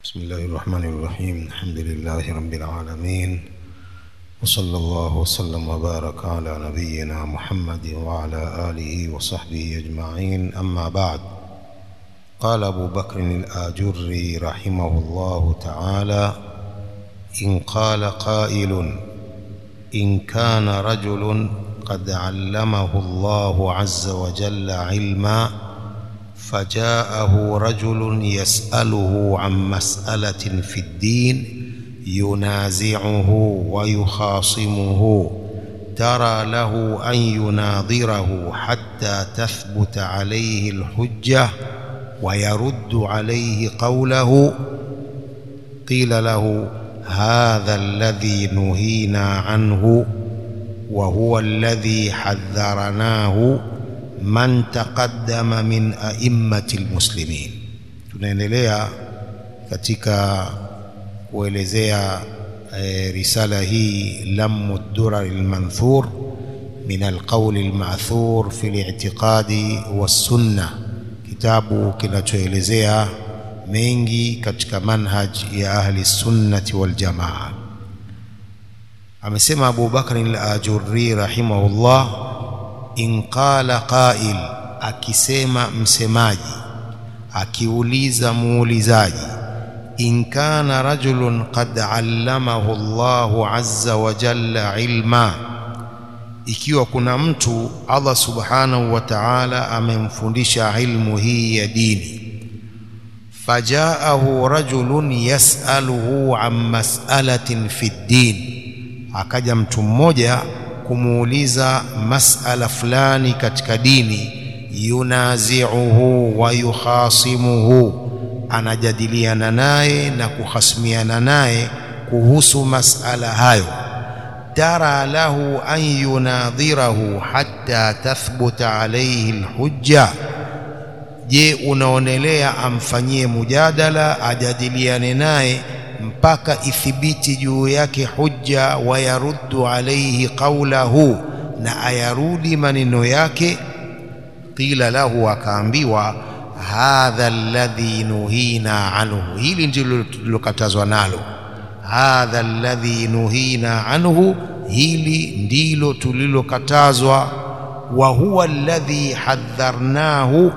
بسم الله الرحمن الرحيم الحمد لله رب العالمين وصلى الله وسلم وبارك على نبينا محمد وعلى آله وصحبه أجمعين أما بعد قال أبو بكر الآجري رحمه الله تعالى إن قال قائل إن كان رجل قد علمه الله عز وجل علما فجاءه رجل يسأله عن مسألة في الدين ينازعه ويخاصمه ترى له أن يناظره حتى تثبت عليه الحجة ويرد عليه قوله قيل له هذا الذي نهينا عنه وهو الذي حذرناه man taqaddama min a'immati almuslimin. Tunaendelea katika kuelezea e, risala hii lamu durar almanthur min alqawl alma'thur fi al-i'tiqadi was-sunnah, kitabu kinachoelezea mengi katika manhaj ya ahli sunnati wal jamaa. Amesema Abu Bakr al-Ajurri rahimahullah in qala qail, akisema msemaji, akiuliza muulizaji, in kana rajulun qad allamahu Allahu azza wa jalla ilma, ikiwa kuna mtu Allah subhanahu wa ta'ala amemfundisha ilmu hii ya dini, fajaahu rajulun yas'aluhu an mas'alatin fi ddin, akaja mtu mmoja kumuuliza masala fulani katika dini, yunaziuhu wa yukhasimuhu, anajadiliana naye na kuhasimiana naye kuhusu masala hayo. Tara lahu an yunadhirahu hatta tathbuta alayhi alhujja, je, unaonelea amfanyie mujadala, ajadiliane naye mpaka ithibiti juu yake hujja, wayaruddu alaihi qawlahu, na ayarudi maneno yake. Qila lahu, akaambiwa hadha alladhi nuhina anhu, hili ndilo tulilokatazwa nalo. Hadha alladhi nuhina anhu, hili ndilo tulilokatazwa. Wa huwa alladhi hadharnahu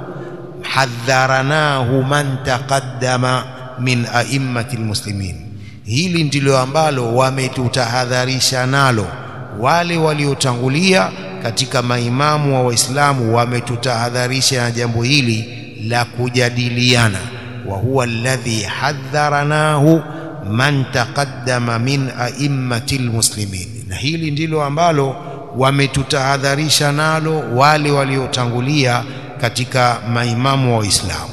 hadharanahu man taqaddama min a'immati almuslimin, hili ndilo ambalo wametutahadharisha nalo wale waliotangulia katika maimamu wa Waislamu, wametutahadharisha na jambo hili la kujadiliana. Wa huwa alladhi hadharanahu man taqaddama min a'immati almuslimin, na hili ndilo ambalo wametutahadharisha nalo wale waliotangulia katika maimamu wa Waislamu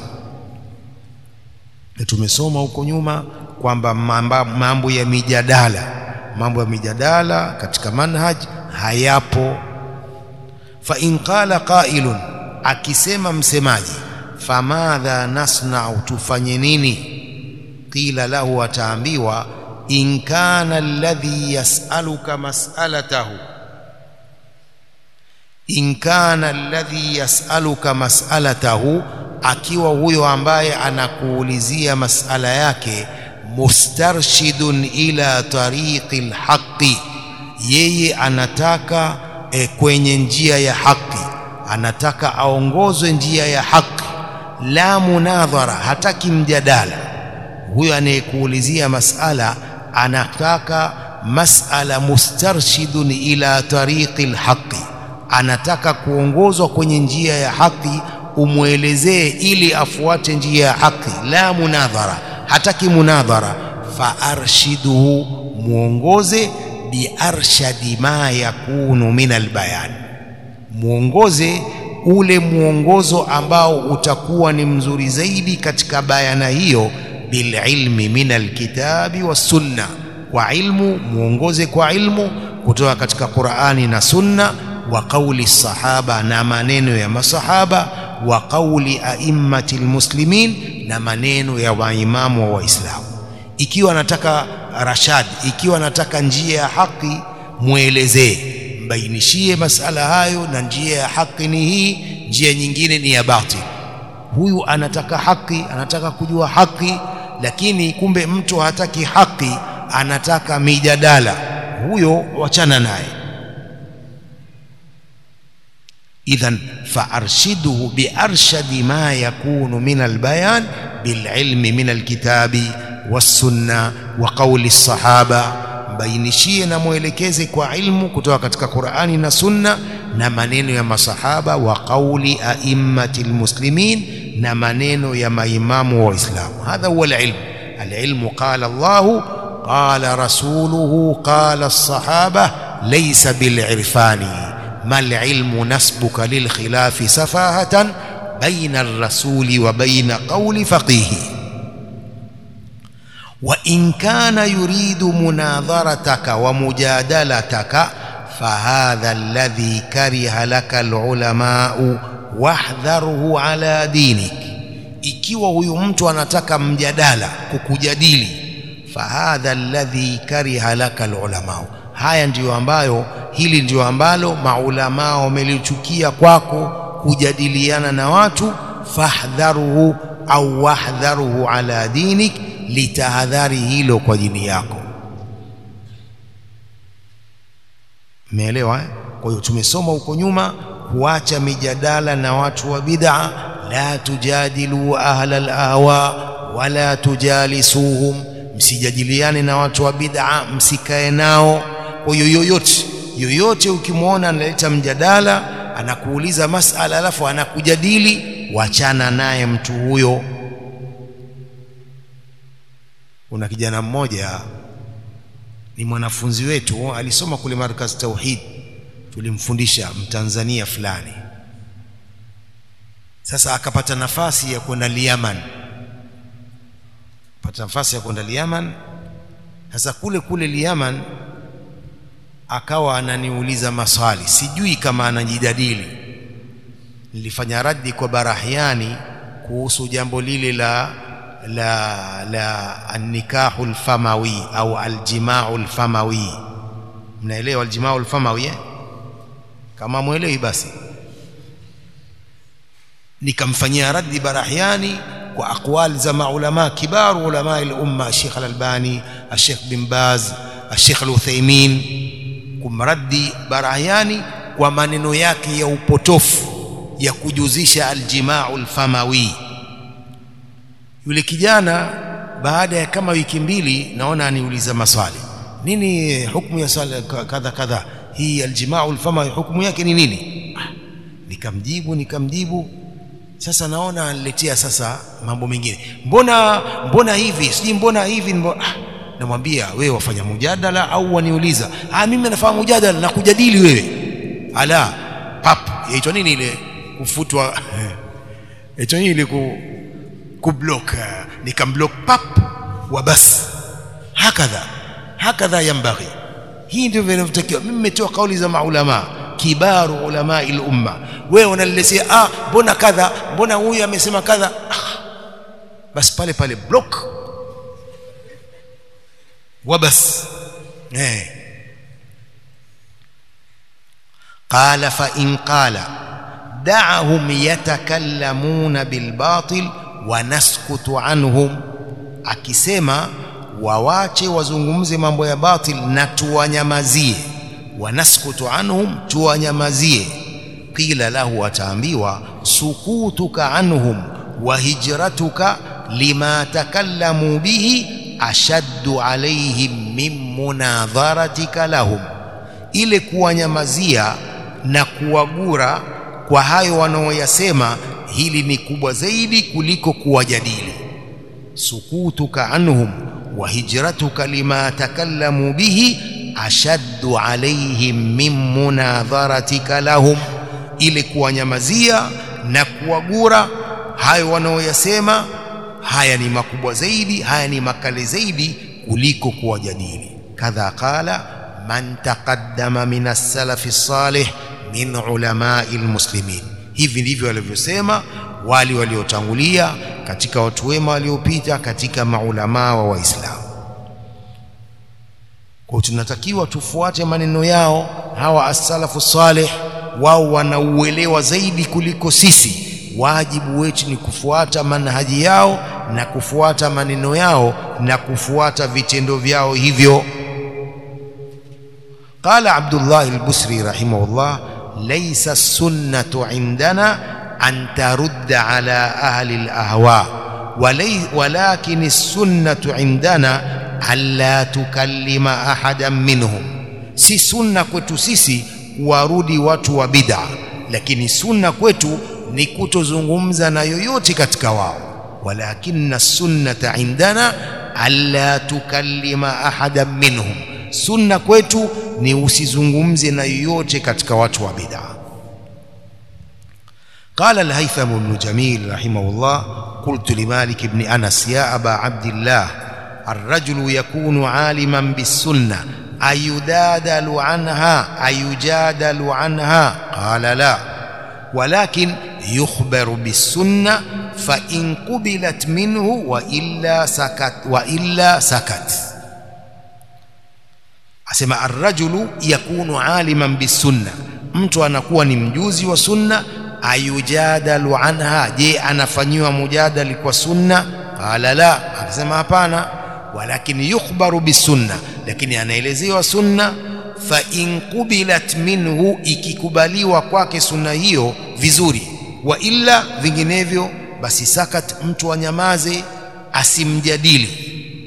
na tumesoma huko nyuma kwamba mambo ya mijadala mambo ya mijadala katika manhaj hayapo. Fa in qala qailun, akisema msemaji, famadha nasnau, tufanye nini? Qila lahu, ataambiwa in kana alladhi yasaluka mas'alatahu in kana alladhi yasaluka mas'alatahu akiwa huyo ambaye anakuulizia masala yake mustarshidun ila tariqi lhaqi, yeye anataka e, kwenye njia ya haki, anataka aongozwe njia ya haki. La munadhara, hataki mjadala. Huyo anayekuulizia masala anataka masala mustarshidun ila tariqi lhaqi, anataka kuongozwa kwenye njia ya haki umwelezee ili afuate njia ya haki. La munadhara, hataki munadhara. Fa arshiduhu, mwongoze. Biarshadi ma yakunu min albayan, mwongoze ule mwongozo ambao utakuwa ni mzuri zaidi katika bayana hiyo. Bililmi min alkitabi wassunna, kwa ilmu, mwongoze kwa ilmu kutoka katika Qur'ani na Sunna, wa qauli sahaba, na maneno ya masahaba wa qauli a'immati almuslimin, na maneno ya waimamu wa Waislamu. Ikiwa anataka rashad, ikiwa anataka njia ya haki, mwelezee, mbainishie masala hayo, na njia ya haki ni hii, njia nyingine ni ya batil. Huyu anataka haki, anataka kujua haki, lakini kumbe mtu hataki haki anataka mijadala huyo wachana naye idhan faarshiduhu biarshadi ma yakunu min albayan bililmi min alkitabi wassunna wa qauli lsahaba mbainishie na mwelekeze kwa ilmu kutoka katika Qur'ani na Sunna na maneno ya masahaba wa qauli a'immati almuslimin na maneno ya maimamu wa Uislamu. Hadha huwa alilm. Alilmu qala Allah qala rasuluhu qala as-sahaba laysa bilirfani mal ilmu nasbuka lilkhilafi safahatan baina ar-rasuli wa baina qawli faqihi وإن كان يريد مناظرتك ومجادلتك فهذا الذي كره لك العلماء واحذره على دينك ikiwa huyu mtu anataka mjadala kukujadili fahadha alladhi kariha laka alulama haya ndiyo ambayo hili ndiyo ambalo maulamaa wamelichukia kwako kujadiliana na watu fahdharuhu au wahdharuhu ala dinik litahadhari hilo kwa dini yako umeelewa eh? kwa hiyo tumesoma huko nyuma kuacha mijadala na watu wa bid'a la tujadilu ahla al-ahwa wala tujalisuhum msijadiliane na watu wa bid'a msikae nao kwa hiyo yoyote yoyote ukimwona analeta mjadala anakuuliza masala alafu anakujadili wachana naye mtu huyo kuna kijana mmoja ni mwanafunzi wetu alisoma kule markaz tauhid tulimfundisha mtanzania fulani sasa akapata nafasi ya kwenda Yaman pata nafasi ya kwenda Yaman sasa kule kule Yaman akawa ananiuliza maswali sijui kama anajidadili nilifanya raddi kwa Barahiani kuhusu jambo lile la la la annikahu alfamawi au aljimau alfamawi mnaelewa aljimau alfamawi eh? kama mwelewi basi nikamfanyia raddi Barahiani kwa aqwali za maulama kibaru ulama al-umma Sheikh al-Albani Sheikh bin Baz Sheikh al-Uthaymeen kumraddi Barahiani kwa maneno yake ya upotofu ya kujuzisha aljimau alfamawi yule kijana baada ya kama wiki mbili naona aniuliza maswali nini hukumu ya swala kadha kadha hii aljimau alfamawi hukumu yake ni nini ah, nikamjibu nikamjibu sasa naona aniletea sasa mambo mengine mbona mbona hivi sijui mbona hivi mbona, ah, namwambia wewe wafanya mujadala au waniuliza ah mimi nafanya mujadala na kujadili wewe ala pap yaitwa nini ile kufutwa yaitwa nini ile ku kublock nikamblock pap wa bas hakadha hakadha yambaghi hii ndio vinavyotakiwa mimi nimetoa kauli za maulama kibaru ulama al-umma wewe unaniletea ah mbona kadha mbona huyu amesema kadha ah, basi pale pale block وبس eh قال فإن قال دعهم يتكلمون بالباطل ونسكت عنهم akisema wawache wazungumze mambo ya batil na tuwanyamazie wanaskutu anhum tuwanyamazie qila lahu ataambiwa sukutuka anhum wa hijratuka lima takallamu bihi ashaddu alaihim min munadharatika lahum, ile kuwanyamazia na kuwagura kwa hayo wanaoyasema, hili ni kubwa zaidi kuliko kuwajadili. sukutuka anhum wa hijratuka lima takallamu bihi ashaddu alaihim min munadharatika lahum, ile kuwanyamazia na kuwagura hayo wanaoyasema haya ni makubwa zaidi, haya ni makali zaidi kuliko kuwajadili. Kadha qala man taqaddama min as-salafi salih min ulamai almuslimin, hivi ndivyo walivyosema wali waliotangulia katika watu wema waliopita katika maulamaa wa Waislamu. Kwa tunatakiwa tufuate maneno yao hawa as-salafu salih, wao wanauelewa zaidi kuliko sisi wajibu wetu ni kufuata manhaji yao na kufuata maneno yao na kufuata vitendo vyao hivyo قال عبد الله البصري رحمه الله ليس السنة عندنا أن ترد على أهل الأهواء ولي ولكن السنة عندنا ألا تكلم أحدا منهم si sunna kwetu sisi kuwarudi watu wa bid'a lakini sunna kwetu ni kutozungumza na yoyote katika wao walakinna sunnata indana alla tukallima ahadan minhum sunna kwetu ni usizungumze na yoyote katika watu wa bid'a قال الهيثم بن جميل رحمه الله قلت لمالك بن أنس يا أبا عبد الله الرجل يكون عالما بالسنة أيدادل عنها أيجادل عنها قال لا ولكن يخبر بالسنة فإن قبلت منه وإلا سكت وإلا سكت asema arrajulu yakunu aliman bisunna mtu anakuwa ni mjuzi wa sunna ayujadalu anha je anafanyiwa mujadali kwa sunna qala la akasema hapana walakin yukhbaru bisunna lakini anaelezewa sunna fa in qubilat minhu ikikubaliwa kwake sunna hiyo vizuri wa illa vinginevyo basi sakat mtu anyamaze asimjadili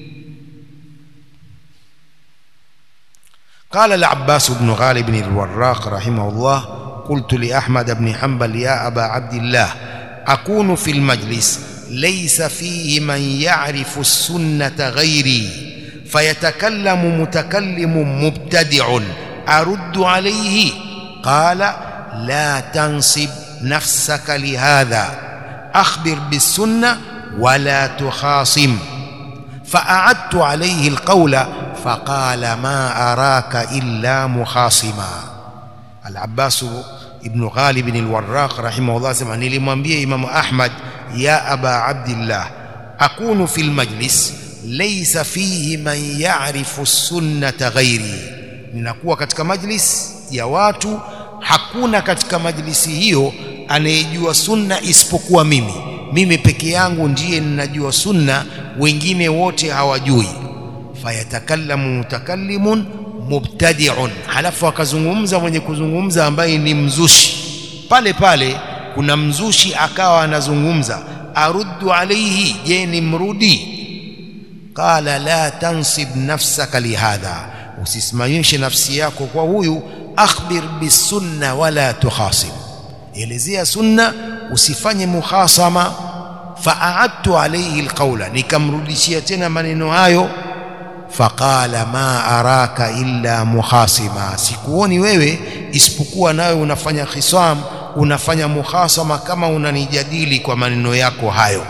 قال العباس بن غالب الوراق رحمه الله قلت لأحمد بن حنبل يا أبا عبد الله أكون في المجلس ليس فيه من يعرف السنة غيري فيتكلم متكلم مبتدع أرد عليه قال لا تنصب نفسك لهذا أخبر بالسنة ولا تخاصم فأعدت عليه القول فقال ما أراك إلا مخاصما العباس ابن غالب الوراق رحمه الله سمع nilimwambia Imam Ahmad ya Aba Abdullah akunu fil majlis laysa fihi man ya'rifu sunnata ghairi ninakuwa katika majlis ya watu hakuna katika majlisi hiyo anayejua sunna isipokuwa mimi mimi peke yangu ndiye ninajua sunna wengine wote hawajui fayatakallamu mutakallimun mubtadi'un halafu akazungumza mwenye kuzungumza ambaye ni mzushi pale pale kuna mzushi akawa anazungumza aruddu alayhi je ni mrudi qala la tansib nafsaka lihadha usisimamishe nafsi yako kwa huyu akhbir bisunna wala tukhasib elezea sunna usifanye mukhasama fa'adtu alayhi alqawla nikamrudishia tena maneno hayo faqala ma araka illa mukhasima sikuoni wewe isipokuwa nawe unafanya khisam unafanya mukhasama kama unanijadili kwa maneno yako hayo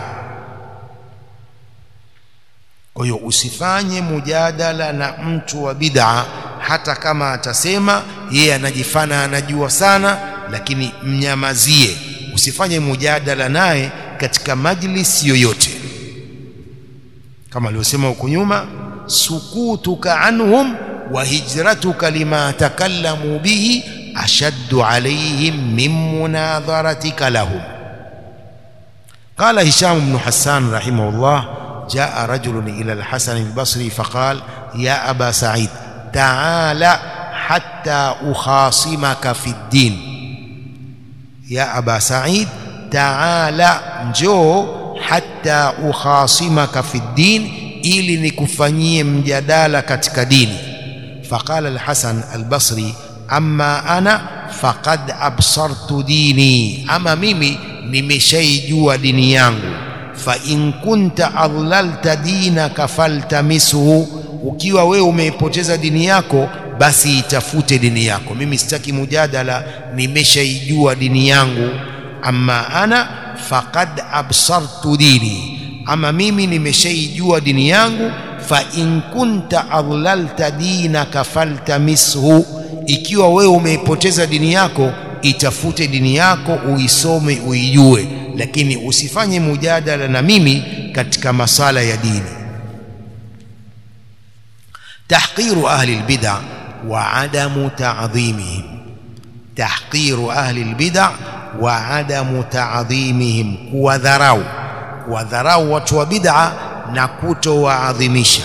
kwa hiyo usifanye mujadala na mtu wa bid'a hata kama atasema yeye anajifana anajua sana lakini mnyamazie usifanye mujadala naye katika majlis yoyote kama alivyosema huko nyuma sukutuka anhum wa hijratuka lima takallamu bihi ashaddu alayhim min munadharatika lahum قال هشام بن حسان رحمه الله جاء رجل إلى الحسن البصري فقال يا أبا سعيد تعال حتى أخاصمك في الدين يا أبا سعيد تعال جو حتى أخاصمك في الدين ili nikufanyie mjadala katika dini faqala alhasan albasri amma ana faqad absartu dini ama mimi nimeshaijua dini yangu fa in kunta adlalta dinaka faltamisuhu ukiwa wewe umeipoteza dini yako basi itafute dini yako mimi sitaki mujadala nimeshaijua dini yangu amma ana faqad absartu dini ama mimi nimeshaijua dini yangu fa in kunta adlalta dinaka faltamishu ikiwa wewe umeipoteza dini yako itafute dini yako uisome uijue lakini usifanye mujadala na mimi katika masala ya dini tahqiru ahli albid'a wa adamu ta'dhimihim tahqiru ahli albid'a wa adamu ta'dhimihim kuwadharau kuwadharau watu wa bid'a na kutowaadhimisha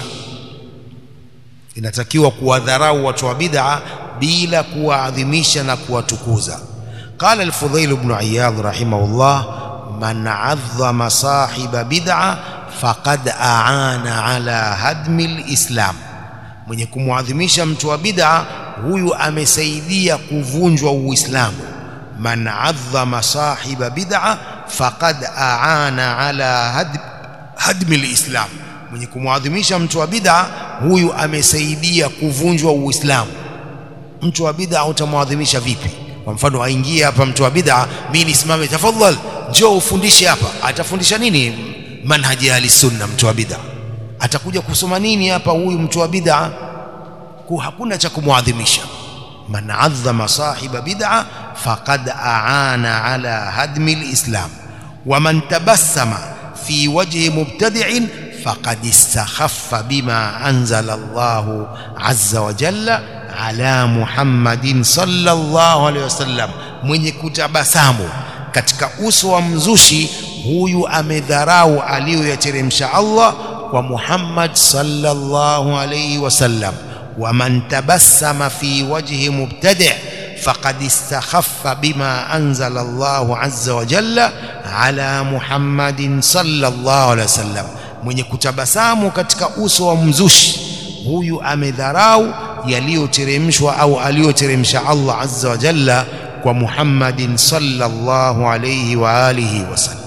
inatakiwa kuwadharau watu wa bid'a bila kuwaadhimisha na kuwatukuza قال الفضيل بن عياض رحمه الله من عظم صاحب بدعة فقد أعان على هدم الإسلام mwenye kumwadhimisha mtu wa bid'a huyu amesaidia kuvunjwa uislamu man adhama sahiba bid'a faqad aana ala had, hadmi alislam mwenye kumwadhimisha mtu wa bid'a huyu amesaidia kuvunjwa uislamu mtu wa bid'a utamwadhimisha vipi kwa mfano aingie hapa mtu wa bid'a mimi nisimame tafadhal njoo ufundishe hapa atafundisha nini manhaji ahli sunna mtu wa bid'a atakuja kusoma nini hapa huyu mtu wa bid'a hakuna cha kumwadhimisha man adhama sahiba bid'a faqad aana ala hadmi alislam wa man tabassama fi wajhi mubtadi'in faqad istakhaffa bima anzala Allah azza wa jalla ala Muhammadin sallallahu alaihi wasallam mwenye kutabasamu katika uso wa mzushi huyu amedharau aliyoyateremsha Allah kwa Muhammad sallallahu alaihi wasallam ومن تبسم في وجه مبتدع فقد استخف بما أنزل الله عز وجل على محمد صلى الله عليه وسلم mwenye kutabasamu katika uso wa mzushi huyu amedharau yaliyoteremshwa au aliyoteremsha Allah azza wa jalla kwa Muhammadin sallallahu alayhi wa alihi wasallam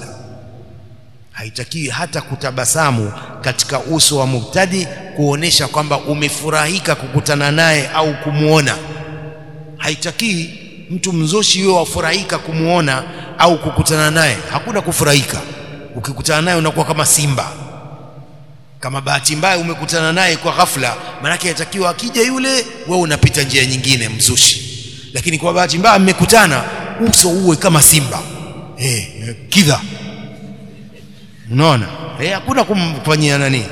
haitakiwi hata kutabasamu katika uso wa mubtadi kuonesha kwamba umefurahika kukutana naye au kumwona haitakiwi mtu mzushi wewe wafurahika kumwona au kukutana naye hakuna kufurahika ukikutana naye unakuwa kama simba kama bahati mbaya umekutana naye kwa ghafla manake yatakiwa akija yule wewe unapita njia nyingine mzushi lakini kwa bahati mbaya mmekutana uso uwe kama simba eh kidha unaona eh hakuna kumfanyia nani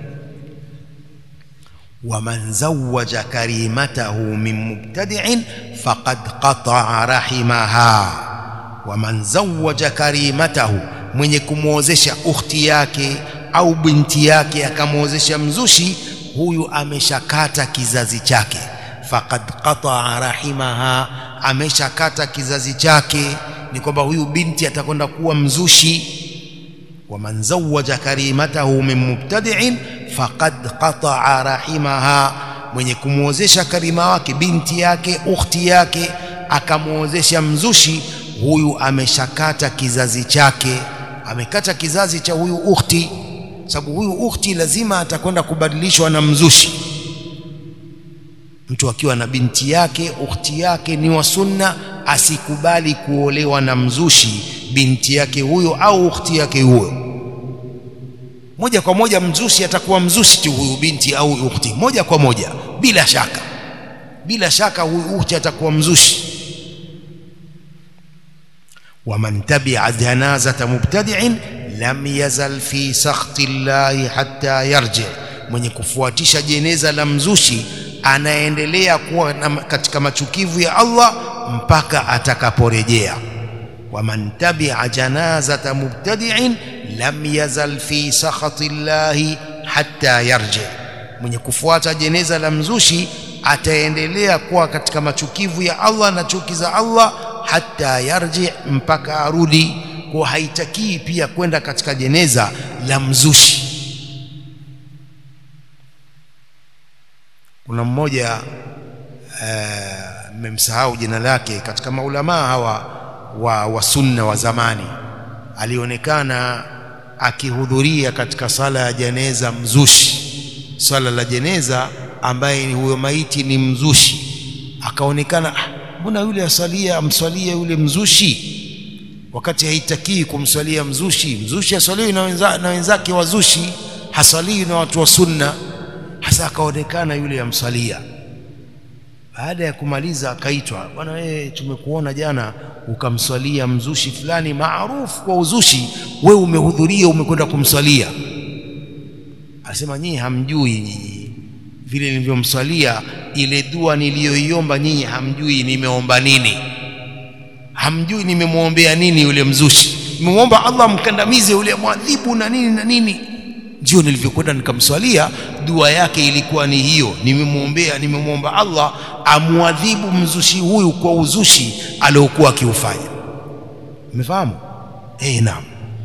ومن زوج كريمته من مبتدع فقد قطع رحمها ومن زوج كريمته mwenye kumwozesha ukhti yake au binti yake akamwozesha mzushi huyu ameshakata kizazi chake faqad qataa rahimaha ameshakata kizazi chake ni kwamba huyu binti atakwenda kuwa mzushi ومن زوج كريمته من مبتدع فقد قطع رحمها mwenye kumwozesha karima wake binti yake ukhti yake akamwozesha mzushi huyu ameshakata kizazi chake amekata kizazi cha huyu ukhti sababu huyu ukhti lazima atakwenda kubadilishwa na mzushi mtu akiwa na binti yake ukhti yake ni wa sunna asikubali kuolewa na mzushi binti yake huyo au ukhti yake huyo moja kwa moja mzushi atakuwa mzushi tu huyu binti au ukhti moja kwa moja bila shaka bila shaka huyu ukhti atakuwa mzushi ومن تبع جنازة مبتدع لم يزل في سخط الله حتى يرجع mwenye kufuatisha jeneza la mzushi anaendelea kuwa katika machukivu ya Allah mpaka atakaporejea waman tabi'a janazata mubtadi'in lam yazal fi sakhati llahi hatta yarji mwenye kufuata jeneza la mzushi ataendelea kuwa katika machukivu ya Allah na chuki za Allah hatta yarji mpaka arudi kwa haitakii pia kwenda katika jeneza la mzushi kuna mmoja mmemsahau uh, jina lake katika maulamaa hawa wa, wa sunna wa zamani alionekana akihudhuria katika sala ya jeneza mzushi swala la jeneza ambaye ni huyo maiti ni mzushi akaonekana mbona yule asalia amswalia yule mzushi wakati haitakii kumswalia mzushi mzushi aswaliwi na, wenza, na wenzake wazushi haswaliwi na watu wa sunna hasa akaonekana yule amswalia baada ya kumaliza akaitwa bwana wewe tumekuona jana ukamswalia mzushi fulani maarufu kwa uzushi wewe umehudhuria umekwenda kumswalia asema nyinyi hamjui nyinyi vile nilivyomswalia ile dua niliyoiomba nyinyi hamjui nimeomba nini hamjui nimemwombea nini yule mzushi nimemwomba Allah amkandamize yule mwadhibu na nini na nini ndio nilivyokwenda nikamswalia dua yake ilikuwa ni hiyo nimemwombea nimemwomba Allah amwadhibu mzushi huyu kwa uzushi aliokuwa akiufanya umefahamu eh naam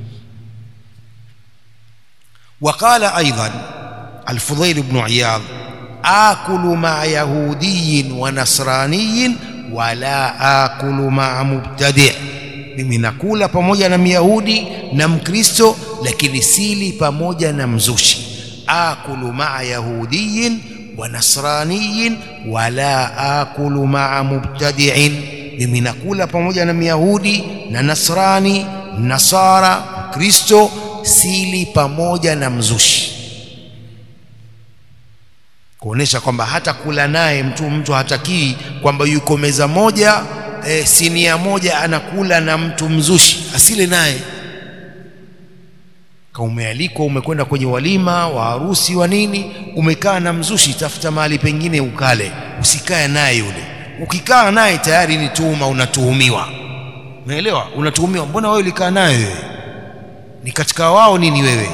وقال أيضا الفضيل بن عياض آكل مع يهودي ونصراني ولا آكل مع مبتدع mimi nakula pamoja na myahudi na mkristo lakini sili pamoja na mzushi akulu maa yahudiyin wa nasraniyin wala akulu maa mubtadiin mimi nakula pamoja na myahudi na nasrani nasara mkristo sili pamoja na mzushi kuonesha kwamba hata kula naye mtu mtu hatakii kwamba yuko meza moja e, sinia moja anakula na mtu mzushi asile naye kama umealikwa umekwenda kwenye walima wa harusi wa nini umekaa na mzushi tafuta mahali pengine ukale usikae naye yule ukikaa naye tayari ni tuhuma unatuhumiwa umeelewa unatuhumiwa mbona wewe ulikaa naye wewe ni katika wao nini wewe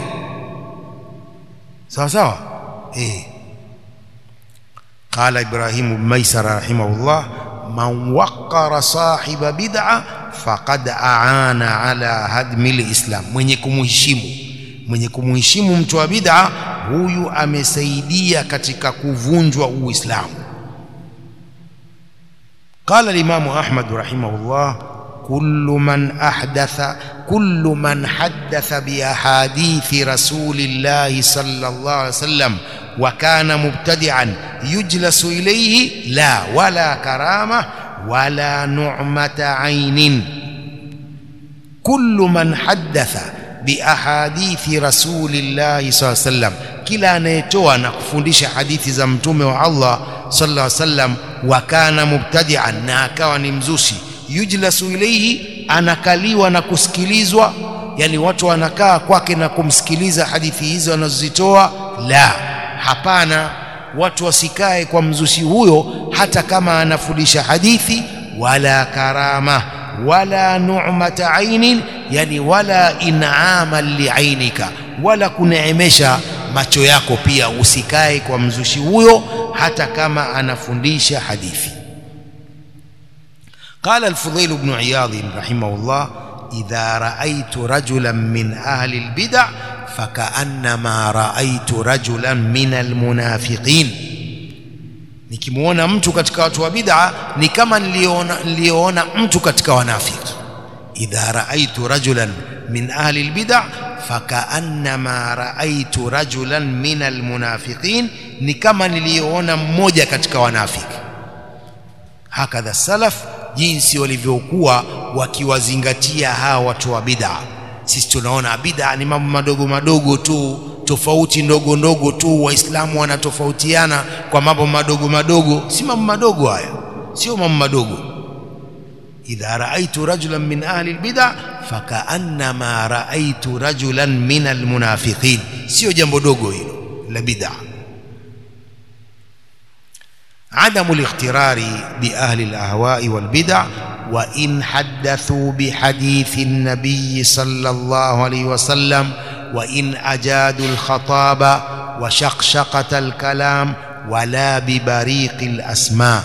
sawa sawa eh قال إبراهيم بن ميسر رحمه الله من وقر صاحب بدعة فقد أعان على هدم الإسلام mwenye kumheshimu mwenye kumheshimu mtu wa bid'a huyu amesaidia katika kuvunjwa uislamu قال الإمام أحمد رحمه الله كل من أحدث كل من حدث بأحاديث رسول الله صلى الله عليه وسلم وكان مبتدعا يجلس إليه لا ولا كرامة ولا نعمة عين كل من حدث بأحاديث رسول الله صلى الله عليه وسلم kila anayetoa na kufundisha hadithi za mtume wa Allah sallallahu alaihi wasallam wa kana mubtadi'an na akawa ni mzushi yujlasu ilayhi anakaliwa na kusikilizwa yani watu wanakaa kwake na kumsikiliza hadithi hizo anazozitoa la hapana watu wasikae kwa mzushi huyo hata kama anafundisha hadithi wala karama wala nu'mata ainin yani wala in'ama liainika wala kuneemesha macho yako pia usikae kwa mzushi huyo hata kama anafundisha hadithi قال الفضيل بن عياض رحمه الله إذا رأيت رجلا من أهل البدع فكأنما رأيت رجلا من المنافقين nikimuona mtu katika watu wa bid'a ni kama niliona niliona mtu katika wanafiki idha raaitu rajulan min ahli albid'a fakaannama raaitu rajulan min almunafiqin ni kama niliona mmoja katika wanafiki hakadha salaf jinsi walivyokuwa wakiwazingatia hawa watu wa bid'a sisi tunaona bid'a ni mambo madogo madogo tu tofauti ndogo ndogo tu waislamu wanatofautiana kwa mambo madogo madogo si mambo madogo haya sio mambo madogo idha raaitu rajulan min ahli albid'a fakaannama raaitu rajulan min almunafiqin sio jambo dogo hilo la bid'a عدم الاغترار بأهل الأهواء والبدع وإن حدثوا بحديث النبي صلى الله عليه وسلم وإن أجادوا الخطاب وشقشقة الكلام ولا ببريق الأسماء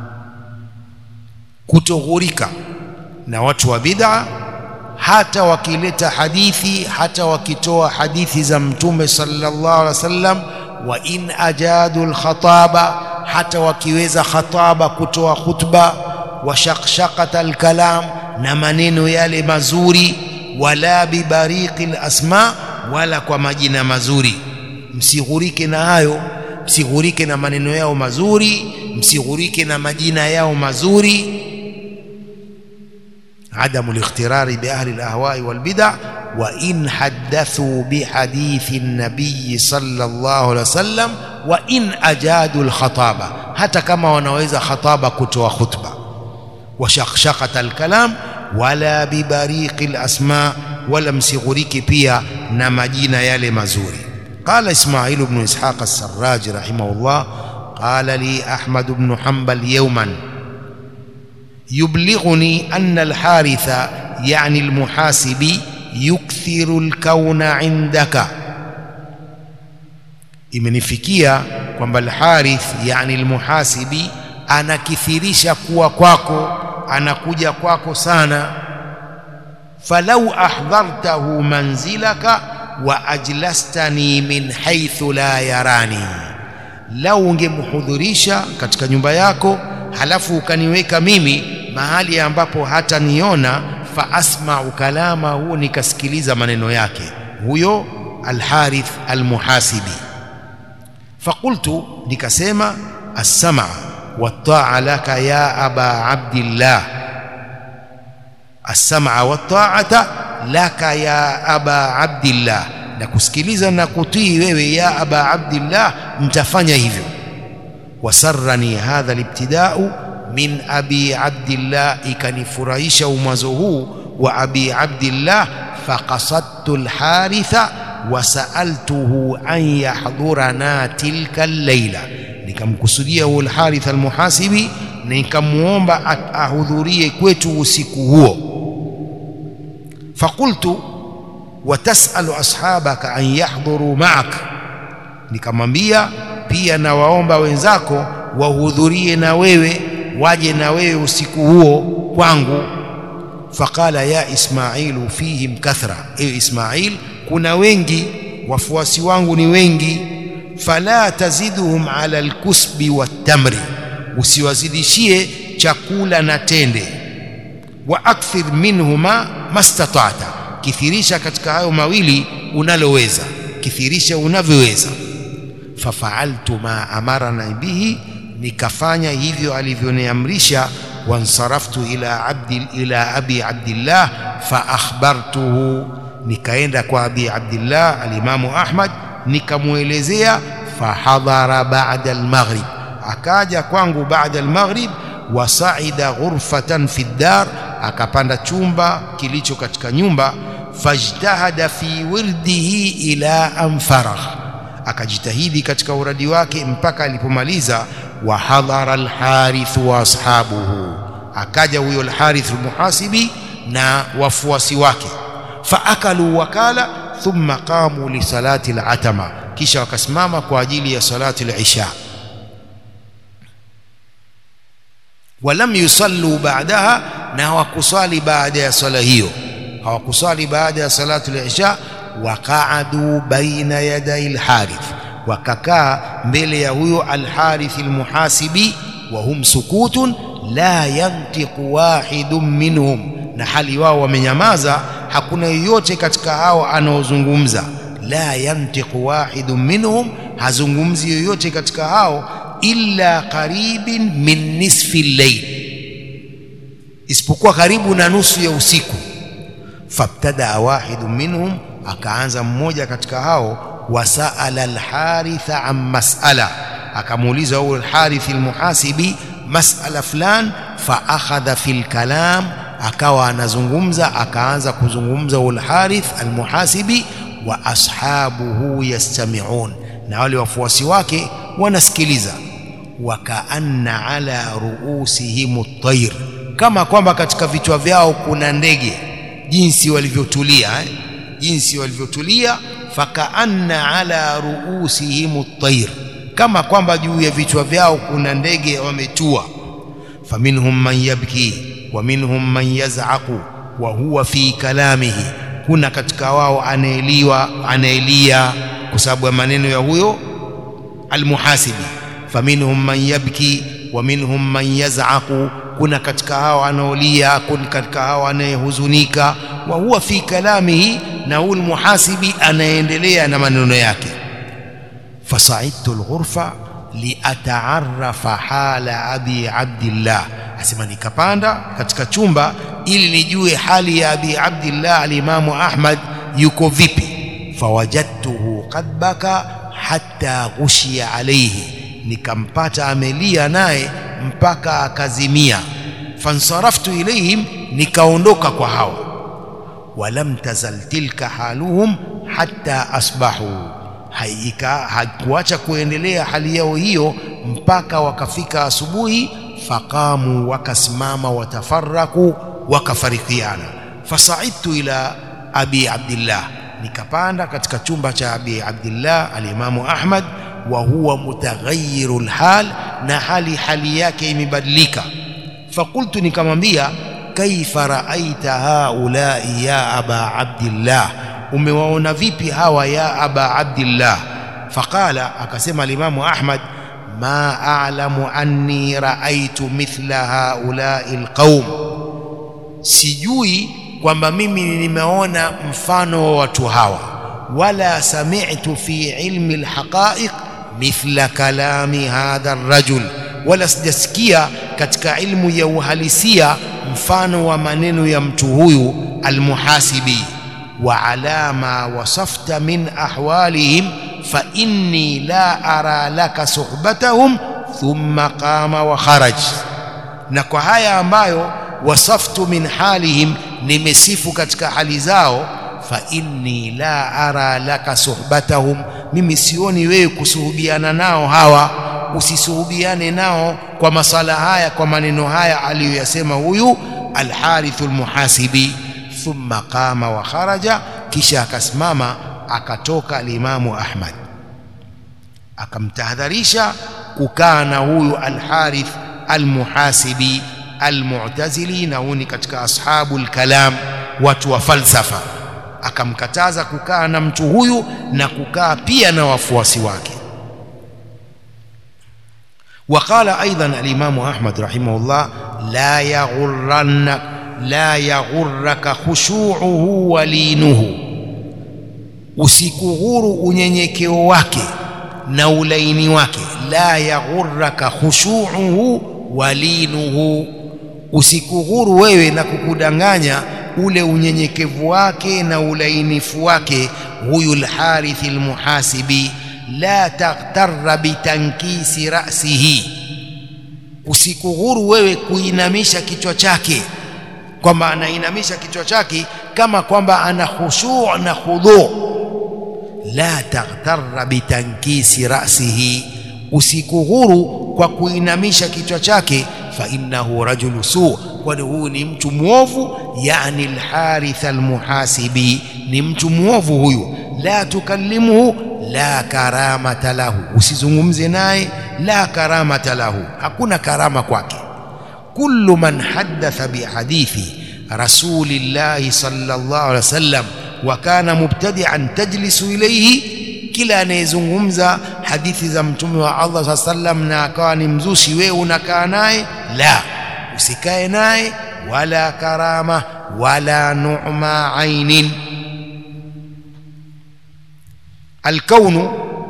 kutoghurika na watu wa bid'a hata wakileta hadithi hata wakitoa hadithi za mtume sallallahu alaihi wasallam wa in ajadu alkhataba hata wakiweza khataba kutoa khutba wa shaqshaqata alkalam na maneno yale mazuri wala bibariqi alasma wala kwa majina mazuri msighurike na hayo msighurike na maneno yao mazuri msighurike na majina yao mazuri عدم الاغترار بأهل الأهواء والبدع وإن حدثوا بحديث النبي صلى الله عليه وسلم وإن أجادوا الخطابة حتى كما ونويز خطابة كتوى خطبة وشقشقة الكلام ولا ببريق الأسماء ولا مسغريك بيا نمجين يالي مزوري قال إسماعيل بن إسحاق السراج رحمه الله قال لي أحمد بن حنبل يوما يبلغني أن الحارث yani almuhasibi yukthiru alkauna indaka imenifikia kwamba alharith yani almuhasibi anakithirisha kuwa kwako anakuja kwako sana falau ahdhartahu manzilaka wa ajlastani min haithu la yarani lau ungemhudhurisha katika nyumba yako halafu ukaniweka mimi mahali ambapo hataniona fa asma'u kalama huo nikasikiliza maneno yake huyo alharith almuhasibi faqultu nikasema as-sam'a wat-ta'a laka ya aba abdillah as-sam'a wat-ta'ata laka ya aba abdillah na kusikiliza na kutii wewe ya aba abdillah mtafanya hivyo wasarrani hadha libtida'u min abi abdillah ikanifurahisha umwazo huu wa abi abdillah faqasadtu alharitha wasaaltuhu an yahdhurana tilka al-laila nikamkusudia huo alharith almuhasibi nikamuomba ahudhurie kwetu usiku huo faqultu watasalu ashabaka an yahdhuru ma'ak nikamwambia pia na waomba wenzako wahudhurie na wewe waje na wewe usiku huo kwangu faqala ya ismailu fihim kathra ewe ismail kuna wengi wafuasi wangu ni wengi fala taziduhum ala alkusbi watamri usiwazidishie chakula na tende wa akthir minhuma mastata'ta kithirisha katika hayo mawili unaloweza kithirisha unavyoweza fafaaltu ma amarana bihi nikafanya hivyo alivyoniamrisha wansaraftu ila abdi ila abi abdillah fa akhbartuhu nikaenda kwa abi abdillah alimamu ahmad nikamuelezea fahadhara ba'da almaghrib akaja kwangu baada almaghrib wasaida ghurfatan fi dar akapanda chumba kilicho katika nyumba fajtahada fi wirdihi ila anfaragh akajitahidi katika uradi wake mpaka alipomaliza wa hadhara alharith wa ashabuhu akaja huyo alharith almuhasibi na wafuasi wake faakalu wakala thumma qamu li salati alatama kisha wakasimama kwa ajili ya salati alisha walam yusallu ba'daha na hawakusali baada ya sala hiyo hawakusali baada ya salatu al-isha waqaadu baina yaday al-harith wakakaa mbele ya huyo al-harith al-muhasibi wa hum sukutun la yantiqu wahidun minhum na hali wao wamenyamaza hakuna yoyote katika hao anaozungumza la yantiqu wahidun minhum hazungumzi yoyote katika hao illa qaribin min nisfi al-layl isipokuwa karibu na nusu ya usiku fabtada wahidu minhum akaanza mmoja katika hao wasaala alharitha an mas'ala akamuuliza huyo alharith almuhasibi mas'ala fulan fa akhadha fil kalam akawa anazungumza akaanza kuzungumza huyo alharith almuhasibi wa ashabuhu yastami'un na wale wafuasi wake wanasikiliza wakaanna ala ruusihim at-tayr kama kwamba katika vichwa vyao kuna ndege jinsi walivyotulia eh? jinsi walivyotulia fakaanna ala ruusihim at-tayr kama kwamba juu ya vichwa vyao kuna ndege wametua faminhum man yabki wa minhum man yaz'aqu wa huwa fi kalamihi kuna katika wao anaeliwa anaelia kwa sababu ya maneno ya huyo almuhasibi faminhum man yabki wa minhum man yaz'aqu kuna katika hao anaolia kuna katika hao anayehuzunika wa huwa fi kalamihi na huyu muhasibi anaendelea na maneno yake fasaidtu alghurfa liataarafa hala abi abdillah asema nikapanda katika chumba ili nijue hali ya abi abdillah alimamu ahmad yuko vipi fawajadtuhu qad baka hatta ghushiya alayhi nikampata amelia naye mpaka akazimia fansaraftu ilaihim nikaondoka kwa hawa walam tazal tilka haluhum hatta asbahu haika hakuacha kuendelea hali yao hiyo mpaka wakafika asubuhi faqamu wakasimama watafaraku wakafarikiana fasaidtu ila abi abdillah nikapanda katika chumba cha abi abdillah alimamu ahmad wa huwa mutaghayyiru lhal na hali hali yake imebadilika fakultu nikamwambia kaifa raaita haulai ya aba abdillah umewaona vipi hawa ya aba abdillah faqala akasema alimamu ahmad ma a'lamu anni raaitu mithla haulai alqaum sijui kwamba mimi nimeona mfano wa watu hawa wala sami'tu fi ilmi alhaqa'iq mithla kalami hadha arrajul wala sijasikia katika ilmu ya uhalisia mfano wa maneno ya mtu huyu almuhasibi wa ala ma wasafta min ahwalihim fa inni la ara laka suhbatahum thumma qama wa kharaj na kwa haya ambayo wasaftu min halihim nimesifu katika hali zao fa inni la ara laka suhbatahum mimi sioni wewe kusuhubiana nao hawa usisuhubiane nao kwa masala haya kwa maneno haya aliyoyasema huyu alharithu almuhasibi thumma qama wa kharaja kisha akasimama akatoka alimamu ahmad akamtahadharisha kukaa na huyu alharith almuhasibi almu'tazili na huyu ni katika ashabu alkalam watu wa falsafa akamkataza kukaa na mtu huyu na kukaa pia na wafuasi wake وقال أيضا الإمام أحمد رحمه الله لا يغرنك لا يغرك خشوعه ولينه usikughuru unyenyekeo wake na ulaini wake la yaghurraka khushuuhu walinuhu usikughuru wewe na kukudanganya ule unyenyekevu wake na ulainifu wake huyu lharithi lmuhasibi la taghtarra bitankisi rasihi usikughuru wewe kuinamisha kichwa chake kwamba anainamisha kichwa chake kama kwamba ana khushu' na khudhu' la taghtarra bitankisi rasihi usikughuru kwa kuinamisha kichwa chake fa innahu rajulu su kwani huyu ni mtu mwovu yani alharith almuhasibi ni mtu mwovu huyu la tukallimuhu la karamata lahu usizungumze naye la karamata lahu hakuna karama kwake kullu man haddatha bihadithi rasulillahi sallallahu alaihi wasallam wa kana mubtadi'an tajlisu ilayhi kila anayezungumza hadithi za mtume wa Allah saa sallam na akawa ni mzushi wewe unakaa naye la usikae naye wala karama wala nu'ma ainin الكون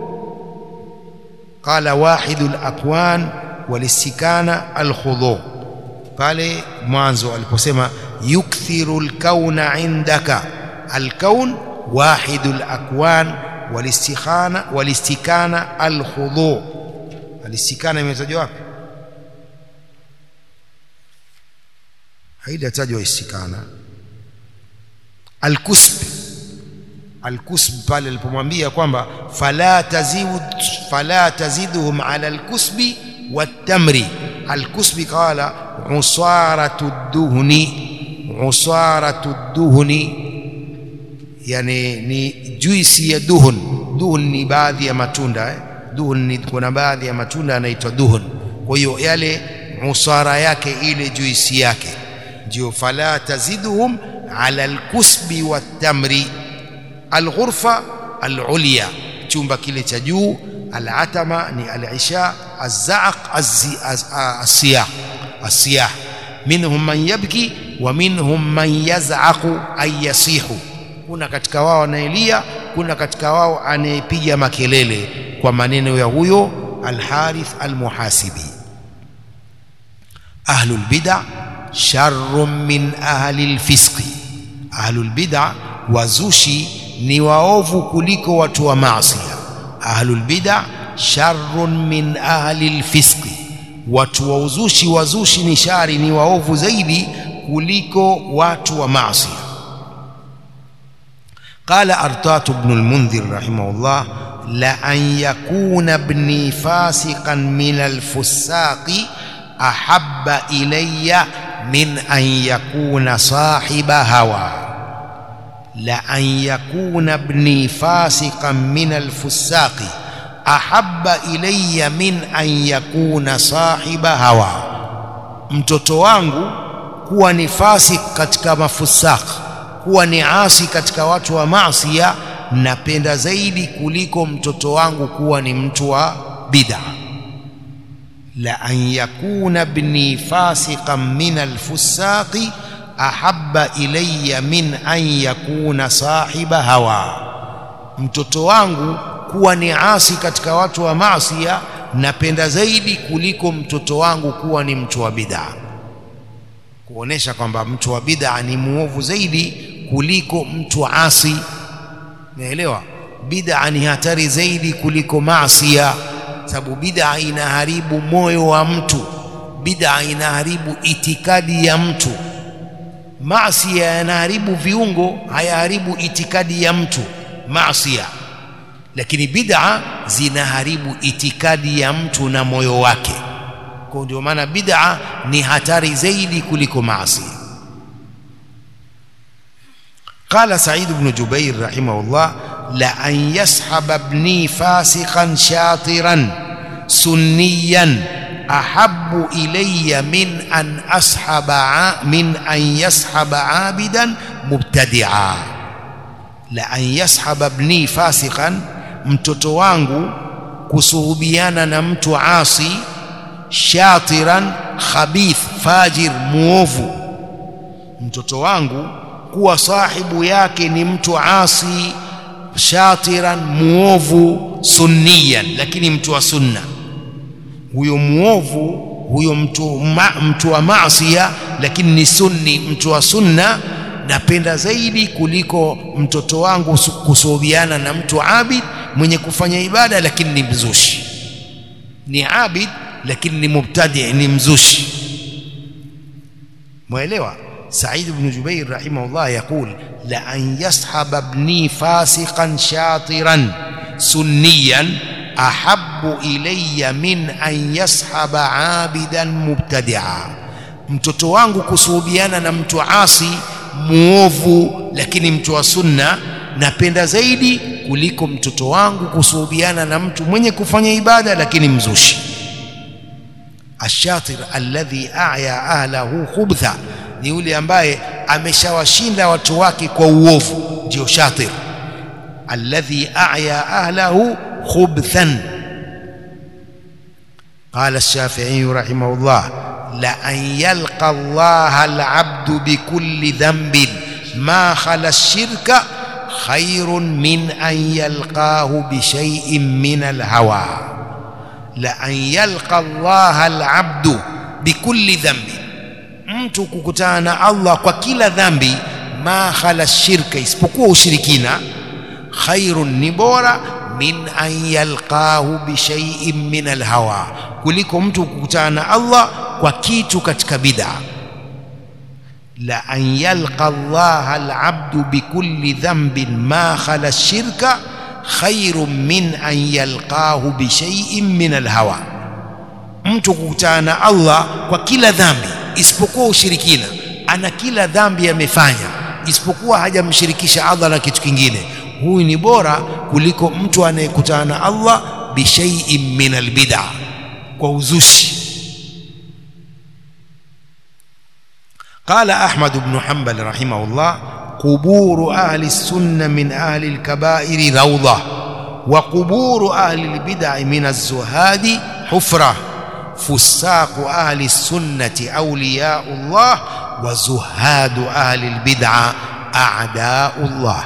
قال واحد الأكوان والاستكانة الخضوع pale mwanzo aliposema yukthiru alkauna indaka alkaun wahidu alakwan walistikhana walistikana alkhudhu alistikana imetajwa wapi haijatajwa istikana alkusb alkusb pale alipomwambia kwamba fala tazid fala taziduhum ala alkusbi watamri alkusbi qala usaratu duhni usaratu duhni yani ni juisi ya duhun duhun ni baadhi ya matunda eh? duhun ni kuna baadhi ya matunda yanaitwa duhun kwa hiyo yale usara yake ile juisi yake ndio fala taziduhum ala alkusbi watamri alghurfa alulya chumba kile cha juu alatama ni alisha الزعق الصياح الصياح منهم من يبكي ومنهم من يزعق أي يصيح kuna katika wao anayelia kuna katika wao anayepiga makelele kwa maneno ya huyo alharith almuhasibi ahlul bid'a sharrun min ahli alfisqi ahlul bid'a wazushi ni waovu kuliko watu wa maasi ahlul bid'a sharrun min ahli alfisqi watu wa uzushi wazushi ni shari ni waovu zaidi kuliko watu wa maasi قال أرطاة بن المنذر رحمه الله لأن يكون ابني فاسقا من الفساق أحب إلي min an yakuna sahiba hawa la an yakuna ibni fasiqan min alfusaqi ahabba ilayya min an yakuna sahiba hawa mtoto wangu kuwa ni fasik katika mafusaq kuwa ni asi katika watu wa maasiya napenda zaidi kuliko mtoto wangu kuwa ni mtu wa bid'a la an yakuna ibni fasiqan min alfusaqi ahabba ilayya min an yakuna sahiba hawa mtoto wangu kuwa ni asi katika watu wa maasiya napenda zaidi kuliko mtoto wangu kuwa ni mtu wa bid'a kuonesha kwamba mtu wa bid'a ni muovu zaidi kuliko mtu wa asi naelewa bid'a ni hatari zaidi kuliko maasiya sababu bid'a inaharibu moyo wa mtu bid'a inaharibu itikadi ya mtu maasiya yanaharibu viungo hayaharibu itikadi ya mtu maasiya lakini bid'a zinaharibu itikadi ya mtu na moyo wake kwa ndio maana bid'a ni hatari zaidi kuliko maasi قال سعيد بن جبير رحمه الله لأن يسحب ابني فاسقا شاطرا سنيا أحب إلي من أن أسحب من أن يسحب عابدا مبتدعا لأن يسحب ابني فاسقا mtoto wangu kusuhubiana na mtu asi shatiran khabith fajir muovu mtoto wangu kuwa sahibu yake ni mtu asi shatiran muovu sunniyan lakini mtu wa sunna huyo muovu huyo mtu, ma, mtu wa maasiya lakini ni sunni mtu wa sunna napenda zaidi kuliko mtoto wangu kusuhubiana na mtu abid mwenye kufanya ibada lakini ni mzushi ni abid lakini ni mubtadi ni mzushi mwelewa سعيد بن جبير رحمه الله يقول لأن يصحب ابني فاسقا شاطرا سنيا أحب إلي من أن يصحب عابدا مبتدعا mtoto wangu kusuhubiana na mtu asi muovu lakini mtu wa sunna napenda zaidi kuliko mtoto wangu kusuhubiana na mtu mwenye kufanya ibada lakini mzushi ashatir alladhi a'ya ahlahu khubtha ni yule ambaye ameshawashinda watu wake kwa uovu ndio shatir alladhi a'ya ahlahu khubthan قال الشافعي رحمه الله لأن يلقى الله العبد بكل ذنب ما خلا الشرك خير من أن يلقاه بشيء من الهوى لأن يلقى الله العبد بكل ذنب mtu kukutana na Allah kwa kila dhambi ma khala shirka isipokuwa ushirikina khairun ni bora min an yalqahu bi shay'in min alhawa kuliko mtu kukutana na Allah kwa kitu katika bid'a la an yalqa Allah alabdu bikulli dhanbin ma khala shirka khairun min an yalqahu bi shay'in min alhawa mtu kukutana na Allah kwa kila dhambi isipokuwa ushirikina ana kila dhambi amefanya isipokuwa hajamshirikisha Allah na kitu kingine huyu ni bora kuliko mtu anayekutana na Allah bishaiin min albid'a kwa uzushi قال أحمد بن حنبل رحمه الله قبور أهل السنة من أهل الكبائر روضة وقبور أهل البدع من الزهاد حفرة فساق أهل السنة أولياء الله وزهاد أهل البدع أعداء الله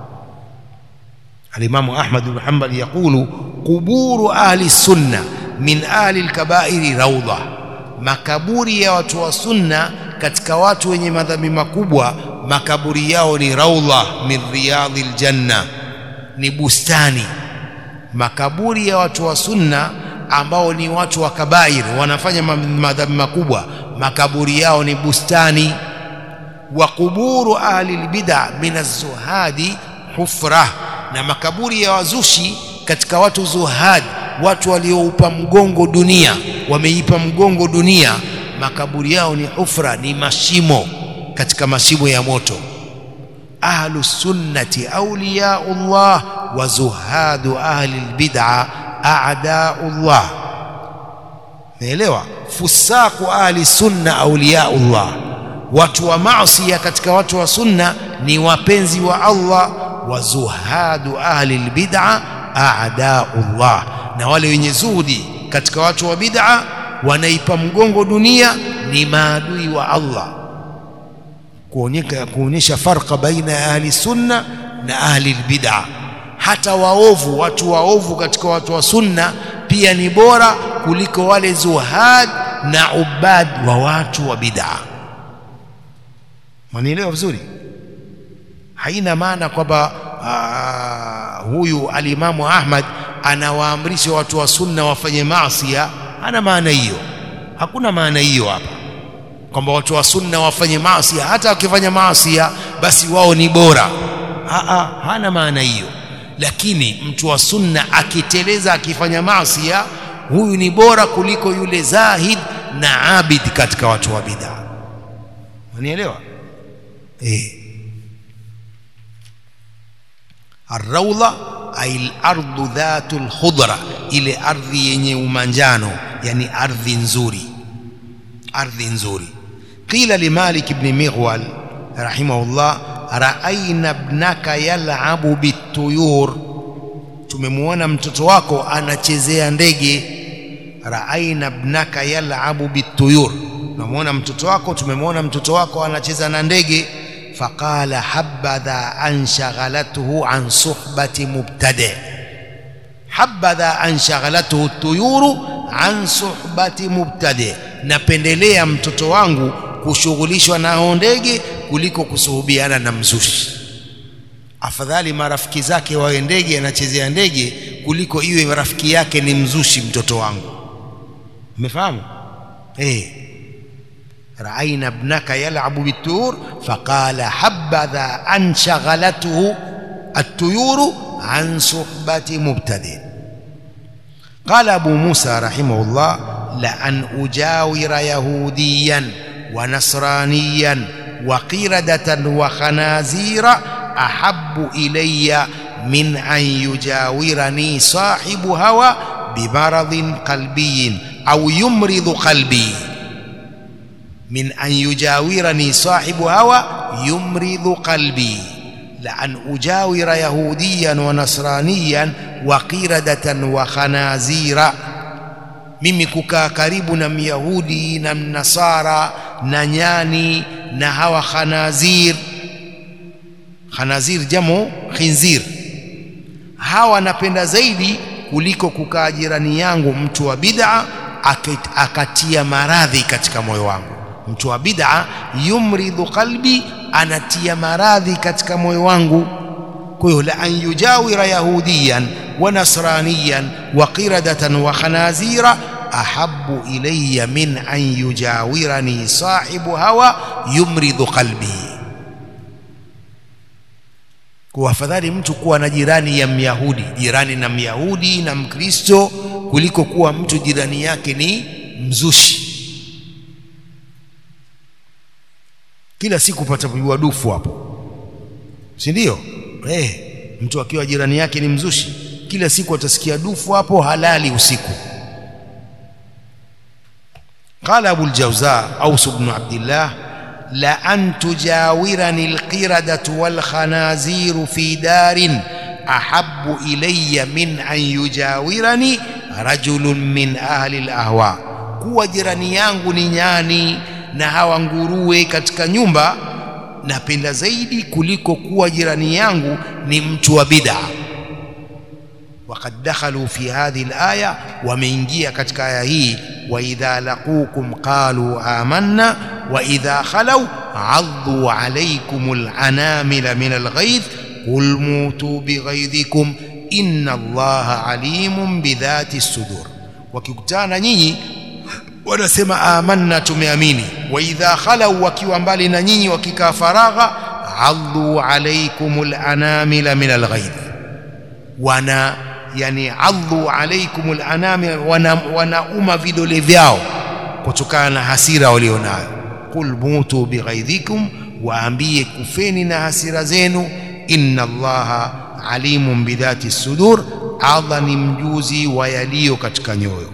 الإمام أحمد بن حنبل يقول قبور أهل السنة من أهل الكبائر روضة makaburi ya watu wa sunna katika watu wenye madhambi makubwa makaburi yao ni raudha min riyadhil janna ni bustani makaburi ya watu wa sunna ambao ni watu wa kabair wanafanya madhambi makubwa makaburi yao ni bustani wa kuburu ahli albid'a min az-zuhadi hufra na makaburi ya wazushi katika watu zuhad watu walioupa mgongo dunia wameipa mgongo dunia makaburi yao ni hufra ni mashimo katika mashimo ya moto ahlu sunnati awliyaullah wa zuhadu ahli albid'a a'daullah naelewa fusaku ahli sunna awliyaullah watu wa maasi katika watu wa sunna ni wapenzi wa Allah wa zuhadu ahli albid'a a'daullah na wale wenye zuhudi katika watu wa bid'a wanaipa mgongo dunia ni maadui wa Allah kuonyesha kuonyesha farqa baina ya ahli sunna na ahli albid'a hata waovu watu waovu katika watu wa sunna pia ni bora kuliko wale zuhad na ubad wa watu wa bid'a manielewa vizuri haina maana kwamba huyu alimamu Ahmad anawaamrisha watu wa sunna wafanye maasi hana maana hiyo hakuna maana hiyo hapa kwamba watu wa sunna wafanye maasi hata wakifanya maasi basi wao ni bora ha, hana maana hiyo lakini mtu wa sunna akiteleza akifanya maasi huyu ni bora kuliko yule zahid na abid katika watu wa bid'a unielewa eh الروضه ay al-ardu dhatul khudra ile ardhi yenye umanjano yani ardhi nzuri ardhi nzuri qila li malik ibn mighwal rahimahullah ra'ayna ibnaka yal'abu bituyur tumemuona mtoto wako anachezea ndege ra'ayna ibnaka yal'abu bituyur tumemuona mtoto wako tumemwona mtoto wako anacheza na ndege فقال حبذا أن شغلته عن صحبة مبتدع حبذا أن شغلته الطيور عن صحبة مبتدع napendelea mtoto wangu kushughulishwa na ndege kuliko kusuhubiana na mzushi afadhali marafiki zake wawe ndege anachezea ndege kuliko iwe rafiki yake ni mzushi mtoto wangu umefahamu eh رأينا ابنك يلعب بالطيور فقال حبذا أن شغلته الطيور عن صحبة مبتدئ قال أبو موسى رحمه الله لأن أجاور يهوديا ونصرانيا وقردة وخنازير أحب إلي من أن يجاورني صاحب هوى بمرض قلبي أو يمرض قلبي من أن يجاورني صاحب هوى يمرض قلبي لأن أجاور يهوديا ونصرانيا وقردة وخنازير mimi kukaa karibu na myahudi na mnasara na nyani na hawa khanazir khanazir jamo khinzir hawa napenda zaidi kuliko kukaa jirani yangu mtu wa bid'a akatia maradhi katika moyo wangu mtu wa bid'a yumridhu qalbi anatia maradhi katika moyo wangu kwa hiyo la an yujawira yahudiyan wa nasraniyan wa qiradatan wa khanazira ahabbu ilayya min an yujawirani sahibu hawa yumridhu qalbi kwa afadhali mtu kuwa na jirani ya myahudi jirani na myahudi na mkristo kuliko kuwa mtu jirani yake ni mzushi kila siku patapigwa dufu hapo si ndio eh mtu akiwa jirani yake ni mzushi kila siku atasikia dufu hapo halali usiku قال أبو الجوزاء أوس بن عبد الله لأن تجاورني القردة والخنازير في دار أحب إلي من أن يجاورني رجل من أهل الأهواء kuwa jirani yangu ni nyani na hawa nguruwe katika nyumba napenda zaidi kuliko kuwa jirani yangu ni mtu wa bid'a وقد دخلوا في هذه الآية ومeingia katika aya hii وإذا لقوكم قالوا آمنا وإذا خلوا عضوا عليكم العنامل من الغيظ قل موتوا بغيظكم إن الله عليم بذات الصدور wakikutana nyinyi wanasema amanna tumeamini wa idha khalau wakiwa mbali na nyinyi wakikaa faragha adhu alaikumul anamila min alghaidh wana yani adhu alaikumul anamila wana wanauma vidole vyao kutokana na hasira walionayo qul mutu bighaidhikum waambie kufeni na hasira zenu inna allaha alimun bidhati sudur allah ni mjuzi wa yaliyo katika nyoyo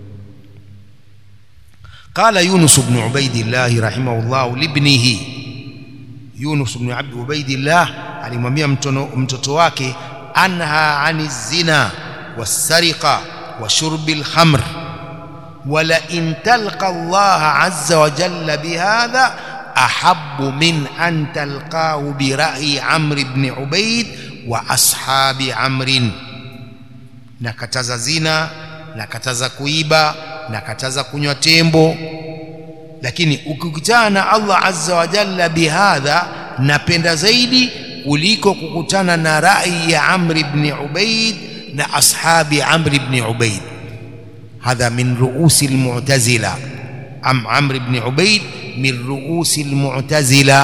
قال يونس بن عبيد الله رحمه الله لابنه يونس بن عبد عبيد الله alimwambia mtoto wake anha ani zina wasariqa wa shurbi alkhamr wala in talqa Allah azza wa jalla bihadha ahabbu min an talqahu bi ra'yi Amr ibn Ubayd wa ashabi Amr nakataza zina nakataza kuiba nakataza kunywa tembo lakini ukikutana na Allah azza wa jalla bihadha napenda zaidi kuliko kukutana na rai ya Amr ibn Ubaid na ashabi Amr ibn Ubaid hadha min ruusi almu'tazila am Amr ibn Ubaid min ruusi almu'tazila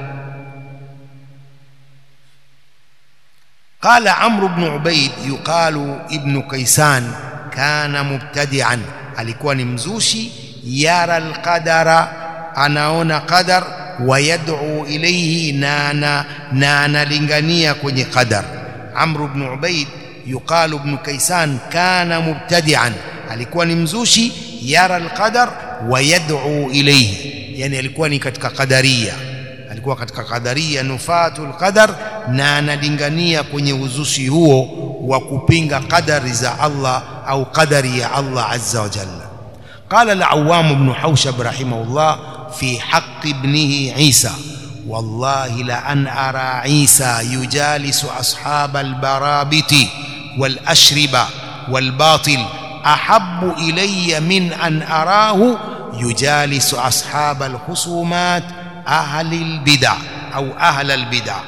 قال عمرو بن عبيد يقال ابن كيسان كان مبتدعا alikuwa ni mzushi yara alqadara anaona qadar wayad'u ilayhi na na analingania kwenye qadar amr ibn ubaid yuqalu ibn kaysan kana mubtadi'an alikuwa ni mzushi yara alqadar wayad'u ilayhi yani alikuwa ni katika qadaria alikuwa katika qadaria nufatul qadar na analingania kwenye uzushi huo wa kupinga qadari za Allah au qadari ya Allah azza wa jalla قال العوام بن حوشب رحمه الله في حق ابنه عيسى والله لأن أرى عيسى يجالس أصحاب البرابط والأشربة والباطل أحب إلي من أن أراه يجالس أصحاب الخصومات أهل البدع أو أهل البدع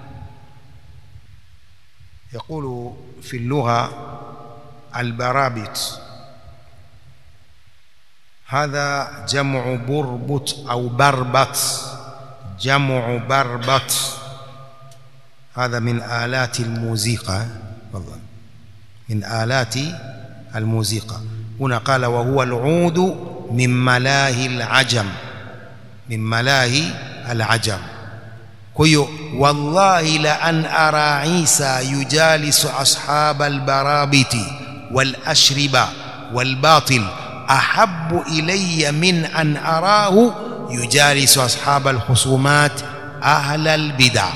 يقول في اللغة البرابط هذا جمع بربط أو بربط جمع بربط هذا من آلات الموسيقى والله من آلات الموسيقى هنا قال وهو العود من ملاهي العجم من ملاهي العجم كيو والله لأن أرى عيسى يجالس أصحاب البرابط والأشربة والباطل أحب إلي من أن أراه يجالس أصحاب الخصومات أهل البدع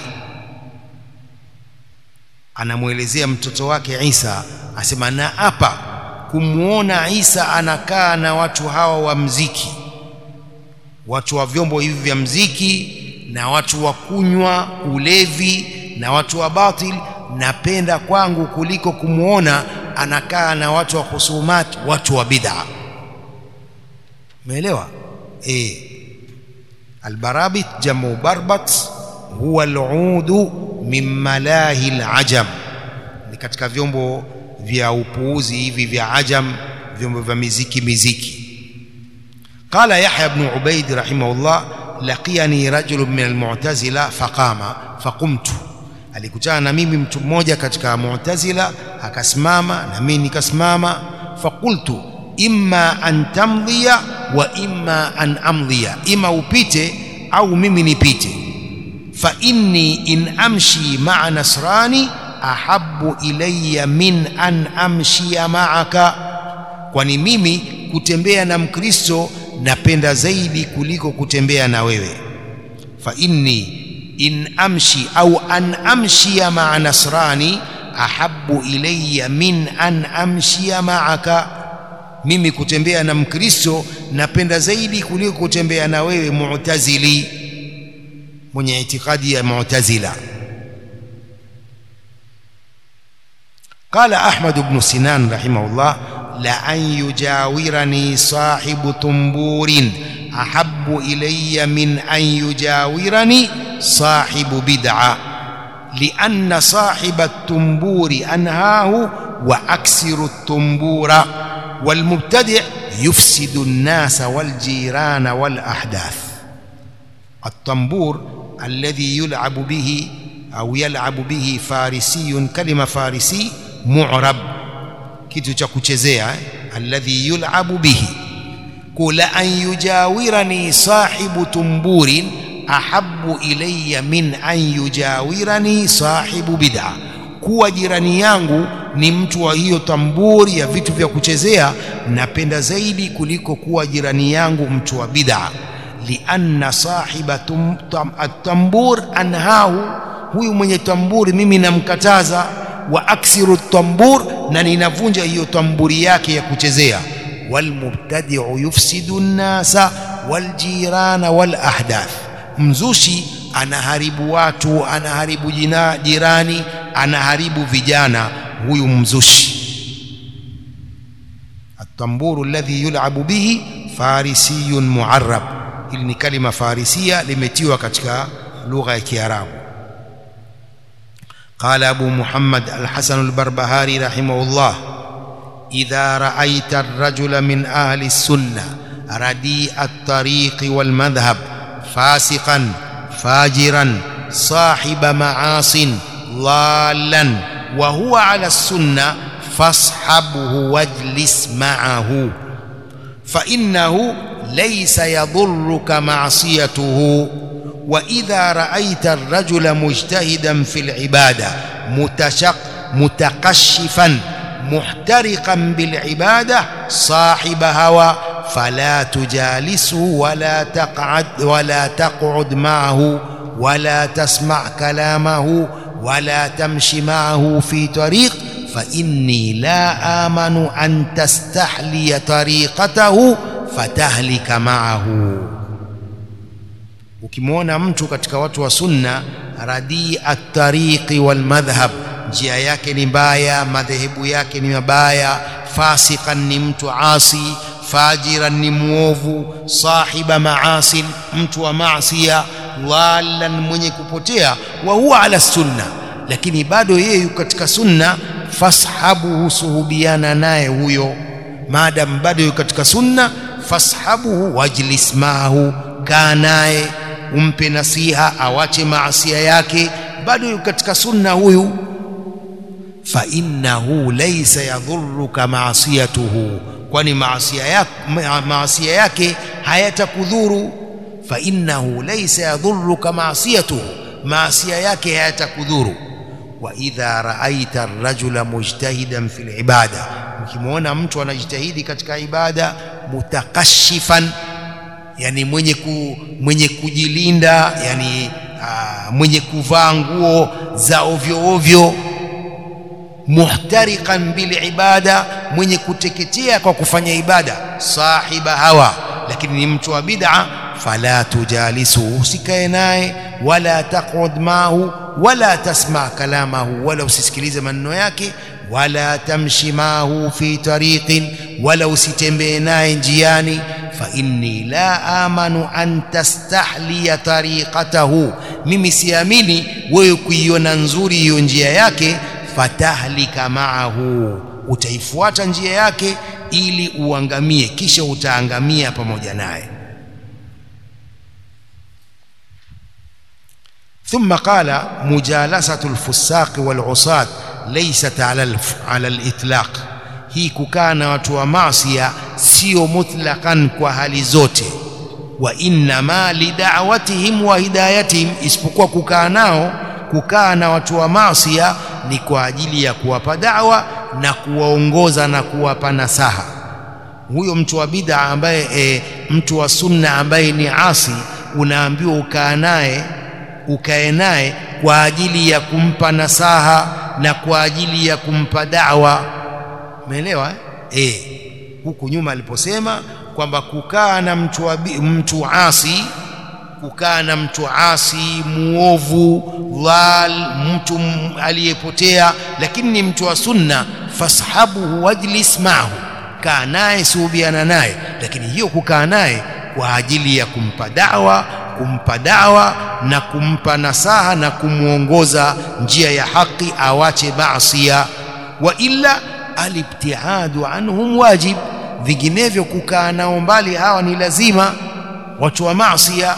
anamwelezea mtoto wake Isa asema na hapa kumwona Isa anakaa na watu hawa wa mziki watu wa vyombo hivi vya mziki na watu wa kunywa ulevi na watu wa batil napenda kwangu kuliko kumwona anakaa na watu wa husumat watu wa bid'a umeelewa eh albarabit jamu barbat huwa aludu min malahi alajam ni katika vyombo vya upuuzi hivi vya ajam vyombo vya miziki miziki قال يحيى بن عبيد رحمه الله لقيني رجل من المعتزلة فقام فقمت alikutana na mimi mtu mmoja katika mu'tazila akasimama na mimi nikasimama faqultu imma an tamdhiya wa imma an amdhiya ima upite au mimi nipite fa inni in amshi ma'a nasrani ahabbu ilayya min an amshia ma'aka kwani mimi kutembea na mkristo napenda zaidi kuliko kutembea na wewe fa inni in amshi au an amshia ma'a nasrani ahabbu ilayya min an amshia ma'aka mimi kutembea na mkristo napenda zaidi kuliko kutembea na wewe mu'tazili mwenye itikadi ya mu'tazila قال أحمد بن سنان رحمه الله لأن يجاورني صاحب طنبور أحب إلي من أن يجاورني صاحب بدعة لأن صاحب الطنبور أنهاه وأكسر الطنبور والمبتدع يفسد الناس والجيران والأحداث الطنبور الذي يلعب به أو يلعب به فارسي كلمة فارسي معرب kitu cha kuchezea alladhi yulabu bihi kula an yujawirani sahibu tumburin ahabbu ilayya min an yujawirani sahibu bid'a kuwa jirani yangu ni mtu wa hiyo tamburi ya vitu vya kuchezea napenda zaidi kuliko kuwa jirani yangu mtu wa bid'a lianna sahiba at-tambur anhahu huyu mwenye tamburi mimi namkataza wa aksiru tambur na ninavunja hiyo tamburi yake ya kuchezea walmubtadi'u yufsidu nnasa waljirana walahdath mzushi anaharibu watu anaharibu jina, jirani anaharibu vijana huyu mzushi التنبور الذي يلعب به فارسي معرب hili ni kalima farisia limetiwa katika lugha ya kiarabu قال أبو محمد الحسن البربهاري رحمه الله إذا رأيت الرجل من أهل السنة رديء الطريق والمذهب فاسقا فاجرا صاحب معاص ضالا وهو على السنة فاصحبه واجلس معه فإنه ليس يضرك معصيته وإذا رأيت الرجل مجتهدا في العبادة متشق متقشفا محترقا بالعبادة صاحب هوى فلا تجالسه ولا تقعد ولا تقعد معه ولا تسمع كلامه ولا تمشي معه في طريق فإني لا آمن أن تستحلي طريقته فتهلك معه ukimwona mtu katika watu wa sunna radii at-tariqi wal madhhab njia yake ni mbaya madhehebu yake ni mabaya fasikan ni mtu asi fajiran ni muovu sahiba maasin mtu wa maasia dhalan mwenye kupotea wa huwa ala sunna lakini bado yeye yuko katika sunna fashabuhu suhubiana naye huyo maadam bado yuko katika sunna fashabuhu wajlis maahu kaa naye umpe nasiha awache maasia yake bado yuko katika sunna huyu fa innahu laysa yadhurruka maasiyatuhu kwani maasia yake maasia yake hayatakudhuru fa innahu laysa yadhurruka maasiyatuhu maasia yake hayatakudhuru wa idha raaita ar-rajula mujtahidan fil ibada ukimwona mtu anajitahidi katika ibada mutakashifan yani mwenye ku, mwenye kujilinda yani aa, mwenye kuvaa nguo za ovyo ovyo muhtariqan bil ibada mwenye kuteketea kwa kufanya ibada sahiba hawa lakini ni mtu wa bid'a fala tujalisu usikae naye wala taqud mahu wala tasma kalamahu wala usisikilize maneno yake wala tamshi mahu fi tariqin wala usitembee naye njiani fa inni la amanu an tastahliya tariqatahu mimi siamini wewe kuiona nzuri hiyo njia yake fatahlika maahu utaifuata njia yake ili uangamie kisha utaangamia pamoja naye ثم قال مجالسة الفساق والعصاة ليست على على الإطلاق hii kukaa na watu wa maasia sio mutlaqan kwa hali zote wa innama lidawatihim wa hidayatihim isipokuwa kukaa nao kukaa na watu wa maasia ni kwa ajili ya kuwapa dawa na kuwaongoza na kuwapa nasaha huyo mtu wa bid'a ambaye e, mtu wa sunna ambaye ni asi unaambiwa ukaa naye ukae naye kwa ajili ya kumpa nasaha na kwa ajili ya kumpa dawa umeelewa eh e, huku nyuma aliposema kwamba kukaa na mtu wa mtu asi kukaa na mtu asi muovu dhal mtu aliyepotea lakini ni mtu wa sunna fashabuhu wajlis maahu kaa naye suhubiana naye lakini hiyo kukaa naye kwa ajili ya kumpa dawa kumpa dawa na kumpa nasaha na kumwongoza njia ya haki awache maasia wa illa alibtiadu anhum wajib vinginevyo kukaa nao mbali hawa ni lazima watu wa maasia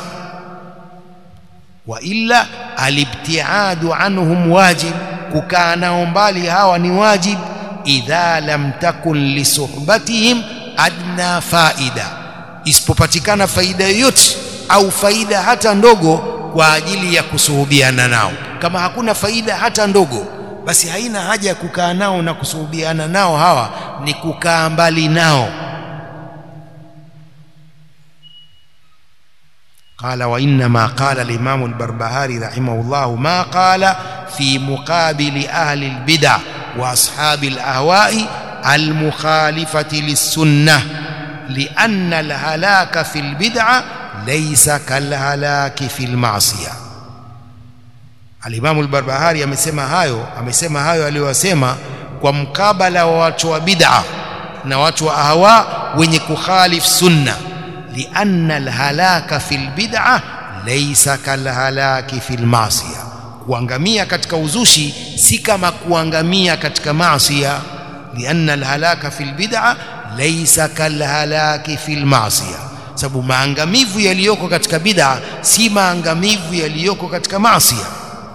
wa illa alibtiadu anhum wajib kukaa nao mbali hawa ni wajib idha lam takun lisuhbatihim adna faida isipopatikana faida yoyote au faida hata ndogo kwa ajili ya kusuhubiana nao kama hakuna faida hata ndogo basi haina haja ya kukaa nao na kusuhubiana nao hawa ni kukaa mbali nao قال وإنما قال الإمام البربهاري رحمه الله ما قال في مقابل أهل البدع وأصحاب الأهواء المخالفة للسنة لأن الهلاك في البدعة ليس كالهلاك في المعصية Alimamu al-Barbahari amesema hayo amesema hayo aliyosema kwa mkabala wa watu wa bid'a na watu wa ahwa wenye kukhalif sunna lianna alhalaka fil bid'a laysa kalhalaki fil ma'siya kuangamia katika uzushi si kama kuangamia katika maasiya lianna alhalaka fil bid'a laysa kalhalaki fil ma'siya sababu maangamivu yaliyoko katika bid'a si maangamivu yaliyoko katika maasiya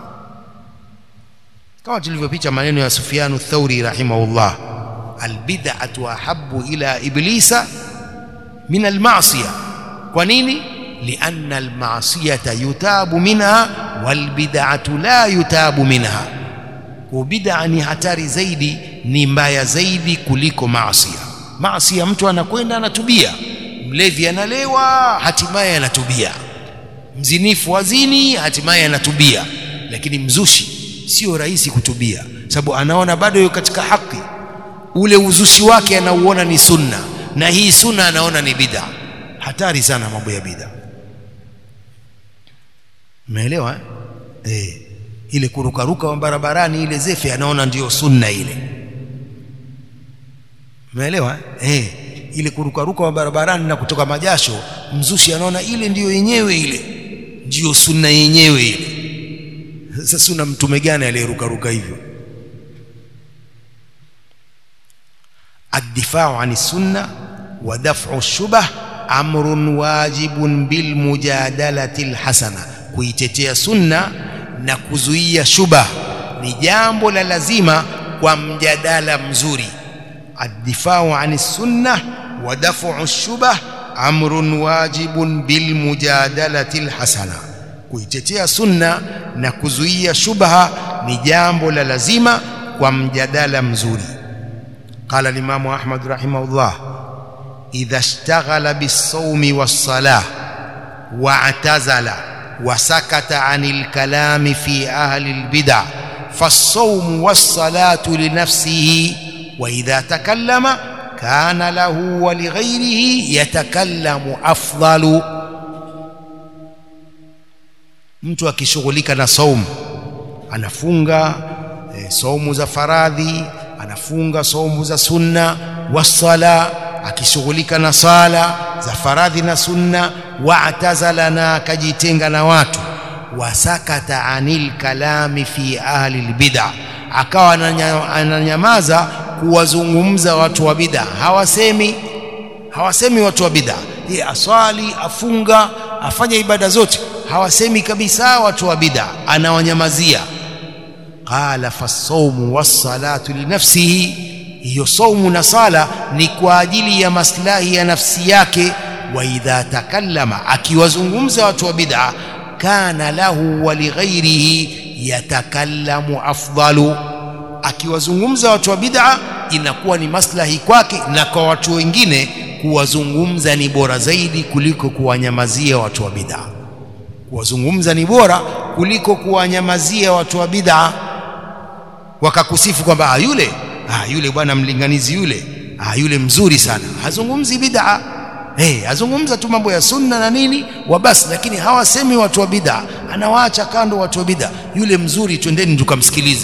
kama tulivyopicha maneno ya Sufyanu Thauri rahimahullah albid'atu ahabbu ila iblisa min almasiya kwa nini lianna almasiyata yutabu minha walbid'atu la yutabu minha kwa bid'a ni hatari zaidi ni mbaya zaidi kuliko maasiya maasiya mtu anakwenda anatubia mlevi analewa hatimaye anatubia mzinifu wazini hatimaye anatubia lakini mzushi sio rahisi kutubia sababu anaona bado yuko katika haki ule uzushi wake anauona ni sunna na hii sunna anaona ni bid'a hatari sana mambo ya bid'a umeelewa eh? eh ile kurukaruka wa barabarani ile zefe anaona ndiyo sunna ile umeelewa eh ile kurukaruka wa barabarani na kutoka majasho mzushi anaona ile ndiyo yenyewe ile ndiyo sunna yenyewe ile sasa una mtume gani aliyerukaruka hivyo الدفاع عن السنة ودفع الشبه أمر واجب بالمجادلة الحسنة kuitetea sunna na kuzuia shubah ni jambo la lazima kwa mjadala mzuri الدفاع عن السنة ودفع الشبه أمر واجب بالمجادلة الحسنة kuitetea sunna na kuzuia shubha ni jambo la lazima kwa mjadala mzuri قال الإمام أحمد رحمه الله إذا اشتغل بالصوم والصلاة واعتزل وسكت عن الكلام في أهل البدع فالصوم والصلاة لنفسه وإذا تكلم كان له ولغيره يتكلم أفضل mtu akishughulika na saumu anafunga e, saumu za faradhi anafunga saumu za sunna wasala akishughulika na sala za faradhi na sunna waatazala na akajitenga na watu wasakata anil kalami fi ahli albid'a akawa ananyamaza kuwazungumza watu wa bid'a hawasemi hawasemi watu wa bid'a yeye aswali afunga afanya ibada zote hawasemi kabisa watu wa bid'a anawanyamazia qala fasawmu wassalatu linafsihi hiyo saumu na sala ni kwa ajili ya maslahi ya nafsi yake wa idha takallama akiwazungumza watu wa bid'a kana lahu wa lighairihi yatakallamu afdalu akiwazungumza watu wa bid'a inakuwa ni maslahi kwake na kwa watu wengine kuwazungumza ni bora zaidi kuliko kuwanyamazia watu wa bid'a kuwazungumza ni bora kuliko kuwanyamazia watu wa bid'a wakakusifu kwamba ah yule ah yule bwana mlinganizi yule ah yule mzuri sana hazungumzi bid'a eh azungumza tu mambo ya sunna na nini wa basi lakini hawasemi watu wa bid'a anawaacha kando watu wa bid'a yule mzuri twendeni tukamsikilize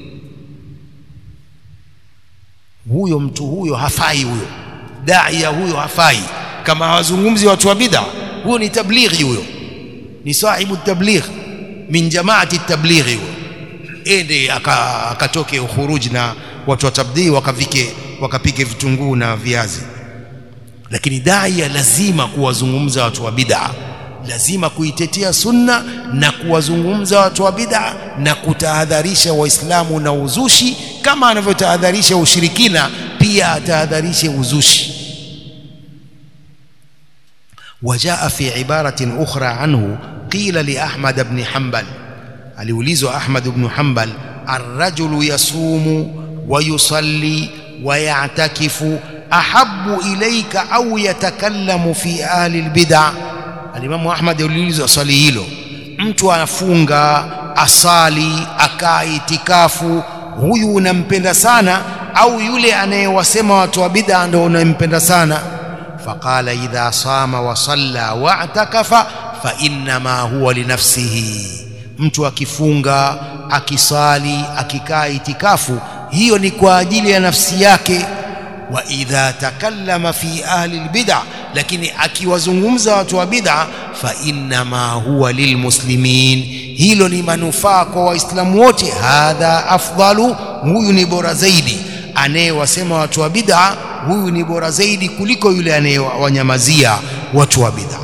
huyo mtu huyo hafai huyo daia huyo hafai kama hawazungumzi watu wa bid'a huyo ni tablighi huyo ni sahibu tabligh min jamaati tablighi huyo ende akatoke ukhuruj na watu wa tabdii wakavike wakapike vitunguu na viazi lakini daia lazima kuwazungumza watu wa bid'a lazima kuitetea sunna na kuwazungumza watu wa bid'a na kutahadharisha waislamu na uzushi kama anavyotahadharisha ushirikina pia atahadharishe uzushi وجاء في عبارة أخرى عنه قيل لأحمد بن حنبل aliulizwa Ahmad ibn Hanbal arrajulu yasumu wa yusalli wa ya'takifu ahabbu ilayka au yatakallamu fi ahli albid'a alimamu Ahmad aliulizwa swali hilo mtu afunga asali akaa itikafu huyu unampenda sana au yule anayewasema watu wa bid'a ndio unampenda sana faqala idha sama wa salla wa atakafa fa innama huwa linafsihi mtu akifunga akisali akikaa itikafu hiyo ni kwa ajili ya nafsi yake wa idha takallama fi ahli albid'a lakini akiwazungumza watu wa bid'a fa innama huwa lilmuslimin hilo ni manufaa kwa waislamu wote hadha afdalu huyu ni bora zaidi anayewasema watu wa bid'a huyu ni bora zaidi kuliko yule anayewanyamazia watu wa bid'a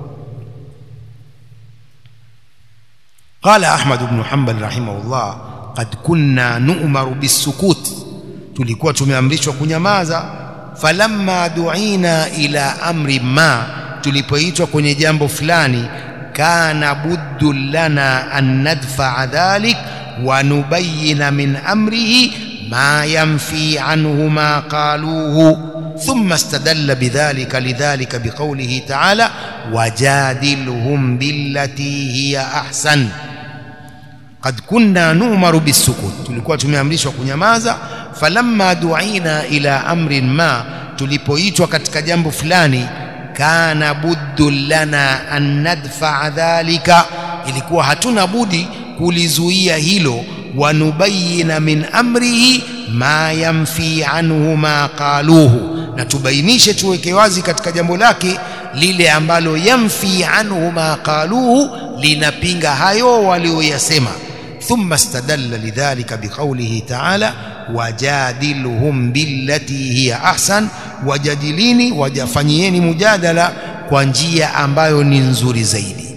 قال أحمد بن حنبل رحمه الله قد كنا نؤمر بالسكوت tulikuwa tumeamrishwa kunyamaza falamma duina ila amri ma tulipoitwa kwenye jambo fulani kana buddu lana an nadfaa dhalik wa nubayina min amrihi ma yanfi anhu ma qaluhu thumma istadalla bidhalika lidhalika biqawlihi ta'ala wajadilhum billati hiya ahsan qad kunna nu'maru bisukut tulikuwa tumeamrishwa kunyamaza falamma duina ila amrin ma tulipoitwa katika jambo fulani kana buddu lana an nadfa dhalika ilikuwa hatuna budi kulizuia hilo wanubayina min amrihi ma yanfi anhu ma qaluhu na tubainishe tuweke wazi katika jambo lake lile ambalo yanfi anhu ma qaluhu linapinga hayo walioyasema ثم استدل لذلك بقوله تعالى وجادلهم بالتي هي أحسن وجادليني وجفنيeni mujadala kwa njia ambayo ni nzuri zaidi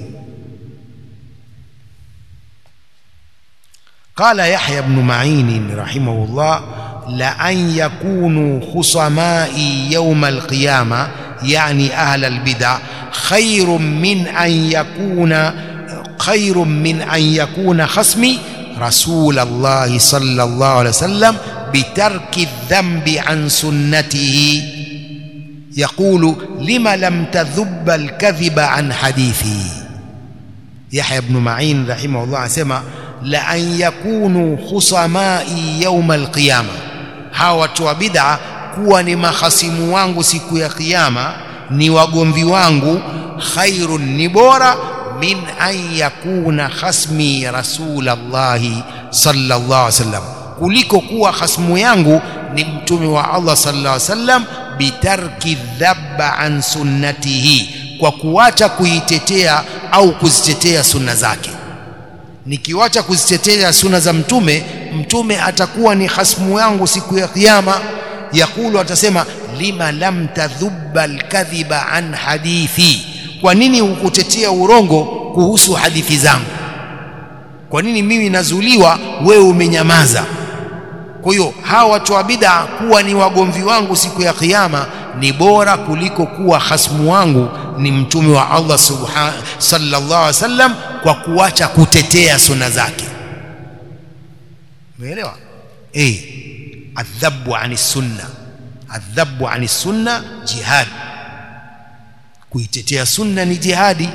قال يحيى بن معين رحمه الله لأن يكونوا خصمائي يوم القيامة يعني أهل البدع خير من أن يكون خير من أن يكون خصمي رسول الله صلى الله عليه وسلم بترك الذنب عن سنته يقول لم لم تذب الكذب عن حديثي يحيى بن معين رحمه الله سمع لأن يكونوا خصمائي يوم القيامة hawa watu wa bid'a kuwa ni mahasimu wangu siku ya kiyama ni wagomvi wangu khairun ni bora min an yakuna khasmi rasulallahi sallallahu alaihi wasallam kuliko kuwa khasmu yangu ni mtume wa Allah sallallahu alaihi wasallam bitarki dhabba an sunnatihi kwa kuacha kuitetea au kuzitetea sunna zake nikiwacha kuzitetea sunna za mtume mtume atakuwa ni hasmu yangu siku ya kiyama yakulu atasema lima lam tadhubba alkadhiba an hadithi kwa nini hukutetea urongo kuhusu hadithi zangu kwa nini mimi nazuliwa wewe umenyamaza kwa hiyo hawa watu wa bid'a kuwa ni wagomvi wangu siku ya kiyama ni bora kuliko kuwa hasmu wangu ni mtume wa Allah subhanahu sallallahu alaihi wasallam kwa kuacha kutetea sunna zake umeelewa eh adhabu ani sunna adhabu ani sunna jihad kuitetea sunna ni jihadi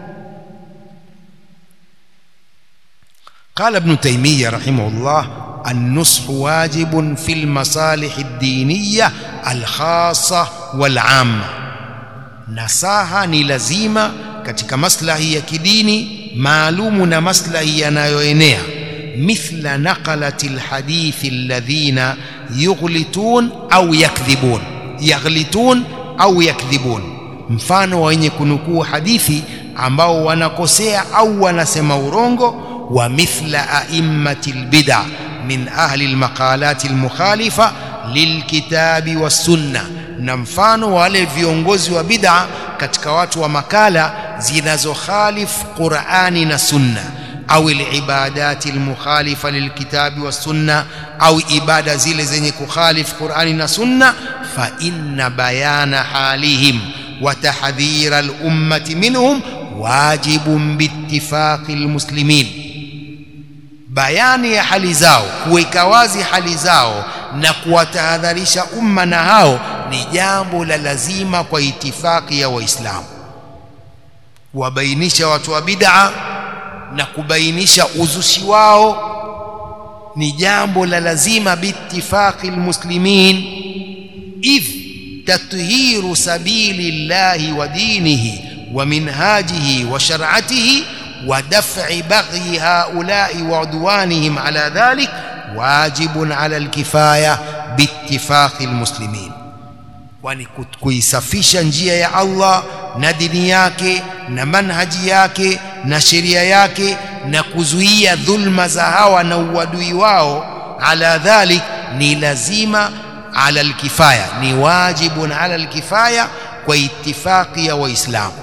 قال ابن تيمية رحمه الله النصح واجب في المصالح الدينية الخاصة والعامة nasaha ni lazima katika maslahi ya kidini maalumu na maslahi yanayoenea mithla naqalati alhadithi alladhina yughlitun au yakdhibun yaghlitun au yakdhibun mfano wa wenye kunukuu hadithi ambao wanakosea au wanasema urongo wa mithla a'immati albid'a min ahli almaqalati almukhalifa lilkitabi wassunnah na mfano wale viongozi wa bid'a katika watu wa makala zinazokhalifu Qur'ani na Sunna au ibadati almukhalifa lilkitabi was sunna au ibada zile zenye kukhalifu Qur'ani na Sunna fa inna bayana halihim وتحذير الأمة منهم واجب باتفاق المسلمين bayani ya hali zao kuweka wazi hali zao na kuwatahadharisha umma na hao ni jambo la lazima kwa itifaki ya waislamu kuwabainisha watu wa bid'a na kubainisha uzushi wao ni jambo la lazima biittifaqi almuslimin idh tathiru sabili llahi wa dinihi wa minhajihi wa shar'atihi wa daf'i baghi haula'i wa udwanihim ala dhalik wajibun ala alkifaya biittifaqi almuslimin kwani kuisafisha njia ya Allah na dini yake na manhaji yake na sheria yake na kuzuia dhulma za hawa na uadui wao ala dhalik ni lazima ala alkifaya ni wajibun ala alkifaya kwa itifaki ya waislamu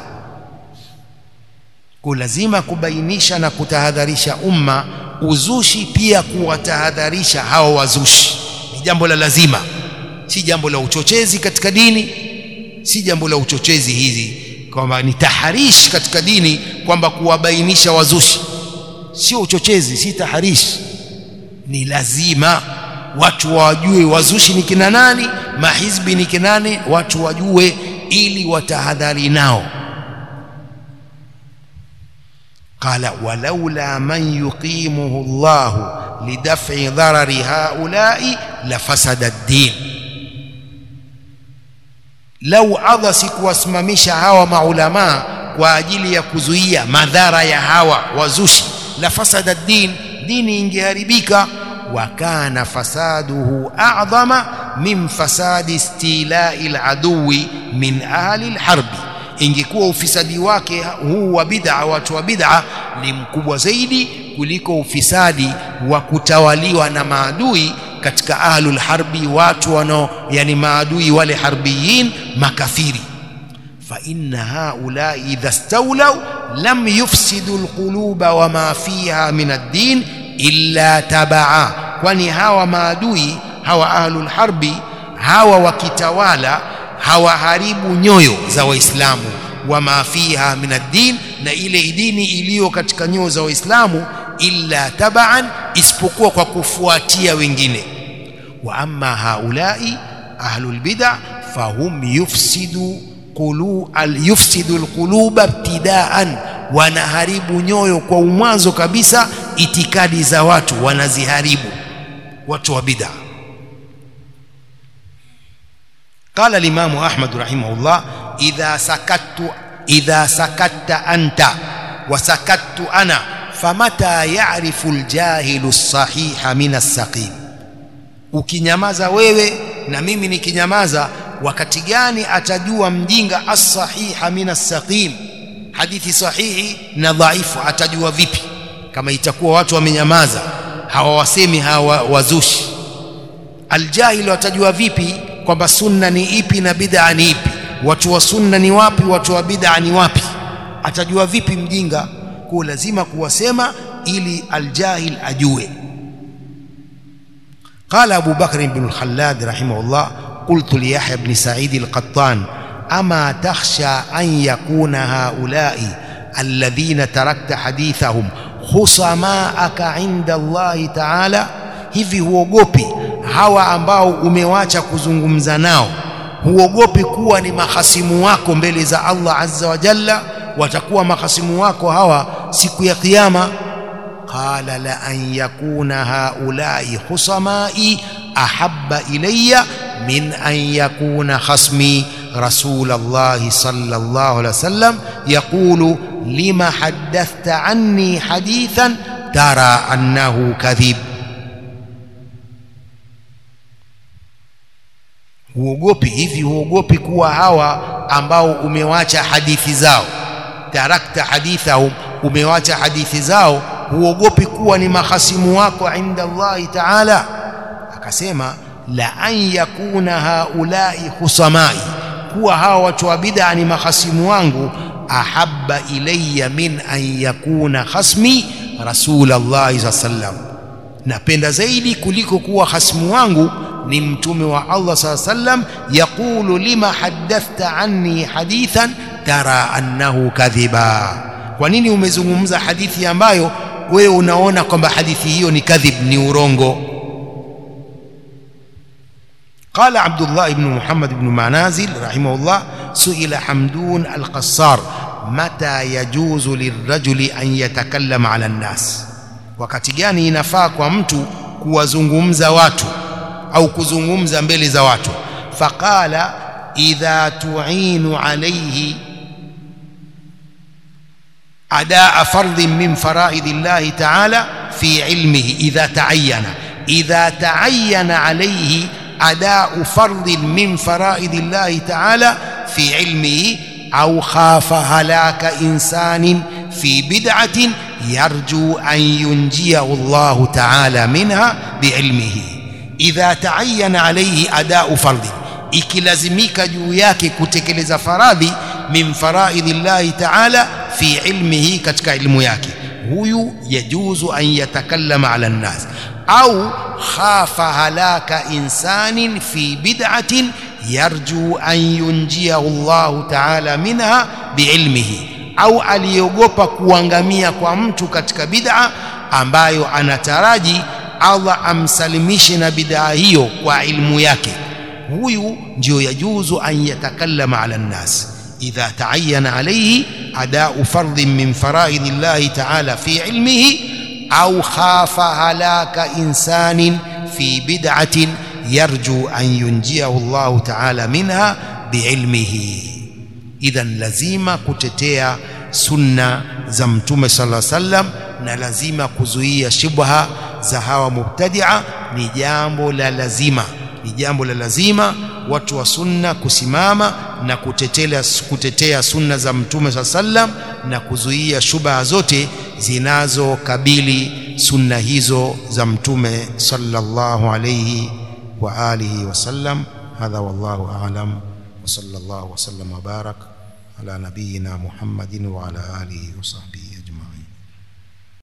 kwa lazima kubainisha na kutahadharisha umma uzushi pia kuwatahadharisha hawa wazushi ni jambo la lazima si jambo la uchochezi katika dini si jambo la uchochezi hizi kwamba ni taharish katika dini kwamba kuwabainisha wazushi sio uchochezi si taharish ni lazima watu wajue wazushi ni kina nani mahizbi ni kina nani watu wajue ili watahadhari nao قال ولولا من يقيمه الله لدفع ضرر هؤلاء لفسد الدين lau Allah sikuwasimamisha hawa maulamaa kwa ajili ya kuzuia madhara ya hawa wazushi la fasada din dini ingeharibika wa kana fasaduhu a'dhama min fasadi istilai aladuwi min ahli alharbi ingekuwa ufisadi wake huu wa bid'a watu wa bid'a ni mkubwa zaidi kuliko ufisadi wa kutawaliwa na maadui katika ahlul harbi watu wanao yani maadui wale harbiyin makafiri fa inna haula idha stawlaw lam yufsidu alquluba wama fiha min ad-din illa tabaa kwani hawa maadui hawa ahlul harbi hawa wakitawala hawaharibu nyoyo za waislamu wama fiha min ad-din na ile dini iliyo katika nyoyo za waislamu illa tabaan isipokuwa kwa kufuatia wengine wa amma haulai ahlul bid'a fahum yufsidu qulu al yufsidu alquluba ibtidaan wanaharibu nyoyo kwa umwanzo kabisa itikadi za watu wanaziharibu watu wa bid'a قال الإمام أحمد رحمه الله إذا سكت إذا سكت أنت وسكت أنا فمتى يعرف الجاهل الصحيح من السقيم ukinyamaza wewe na mimi nikinyamaza wakati gani atajua mjinga as-sahiha min as-saqim hadithi sahihi na dhaifu atajua vipi kama itakuwa watu wamenyamaza hawawasemi hawa wazushi aljahil watajua vipi kwamba sunna ni ipi na bid'a ni ipi watu wa sunna ni wapi watu wa bid'a ni wapi atajua vipi mjinga kwa lazima kuwasema ili aljahil ajue قال أبو بكر بن الخلاد رحمه الله قلت ليحيى بن سعيد القطان أما تخشى أن يكون هؤلاء الذين تركت حديثهم خصماءك عند الله تعالى hivi huogopi hawa ambao umewacha kuzungumza nao huogopi kuwa ni mahasimu wako mbele za Allah azza wa jalla watakuwa mahasimu wako hawa siku ya kiyama qala la an yakuna haulai husamai ahabba ilayya min an yakuna khasmi رسول الله صلى الله عليه وسلم يقول لما حدثت عني حديثا ترى أنه كذب huogopi hivi huogopi kuwa hawa ambao umewacha hadithi zao tarakta hadithahum umewacha hadithi zao huogopi kuwa ni mahasimu wako inda Allahi taala akasema la an yakuna haulai husamai kuwa hawa watu wa bid'a ni mahasimu ahabba ilayya min an yakuna khasmi rasul Allah sallam napenda zaidi kuliko kuwa hasimu wangu ni mtume wa Allah saa sallam yaqulu lima haddathta anni hadithan tara annahu kadhiba kwa nini umezungumza hadithi ambayo wewe unaona kwamba hadithi hiyo ni kadhib ni urongo قال عبد الله بن محمد بن منازل رحمه الله سئل حمدون القصار متى يجوز للرجل أن يتكلم على الناس wakati gani inafaa kwa mtu kuwazungumza watu au kuzungumza mbele za watu faqala idha tu'inu alayhi adaa fardhin min faraidi llahi ta'ala fi ilmihi idha ta'ayyana idha ta'ayyana alayhi أداء فرض من فرائض الله تعالى في علمه أو خاف هلاك إنسان في بدعة يرجو أن ينجيه الله تعالى منها بعلمه إذا تعين عليه أداء فرض ikilazimika juu yake kutekeleza faradhi min faraidhi llahi taala fi ilmihi katika ilmu yake huyu yajuzu an yatakallama ala nnas au khafa halaka insanin fi bid'atin yarju an yunjiyahu Allahu ta'ala minha biilmihi au aliogopa kuangamia kwa mtu katika bid'a ambayo anataraji Allah amsalimishe na bid'a hiyo kwa ilmu yake huyu ndio yajuzu an yatakallama ala nnas idha ta'ayyana alayhi ada'u fardhin min faraidhi llahi ta'ala fi ilmihi أو خاف هلاك إنسان في بدعة يرجو أن ينجيه الله تعالى منها بعلمه إذا لزيما كتتيا سنة زمتم صلى الله عليه وسلم na lazima kuzuia shubha za hawa mubtadia ni jambo la lazima ni jambo la lazima watu wa sunna kusimama na kutetea, kutetea sunna za mtume saa sallam na kuzuia shubha zote zinazokabili sunna hizo za mtume sallallahu alayhi wa alihi wasallam hadha wallahu a'lam wa sallallahu wa sallam wa barak ala nabiyyina muhammadin wa ala alihi wa sahbihi